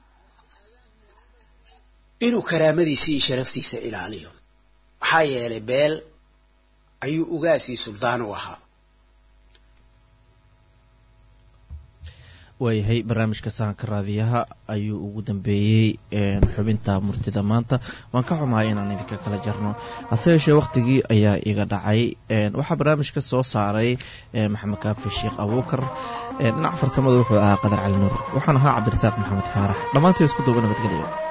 inuu karaamadiisa iyo sharaftiisa ilaaliyo maxaa yeelay beel ayuu ugaasii suldaan u ahaa waayahay barnaamijka sahanka raadiyaha ayuu ugu dambeeyey xubinta murtida maanta waan ka xumahay inaan idinka kala jarno hase yeeshee wakhtigii ayaa iga dhacay waxaa barnaamijka soo saaray maxamed kaafi sheekh abuukar dhinaca farsamada wuxuu ahaa qadar cali nuur waxaan ahaa cabdirasaaq maxamed faarax dhammaantii isku duuba nabadgelyo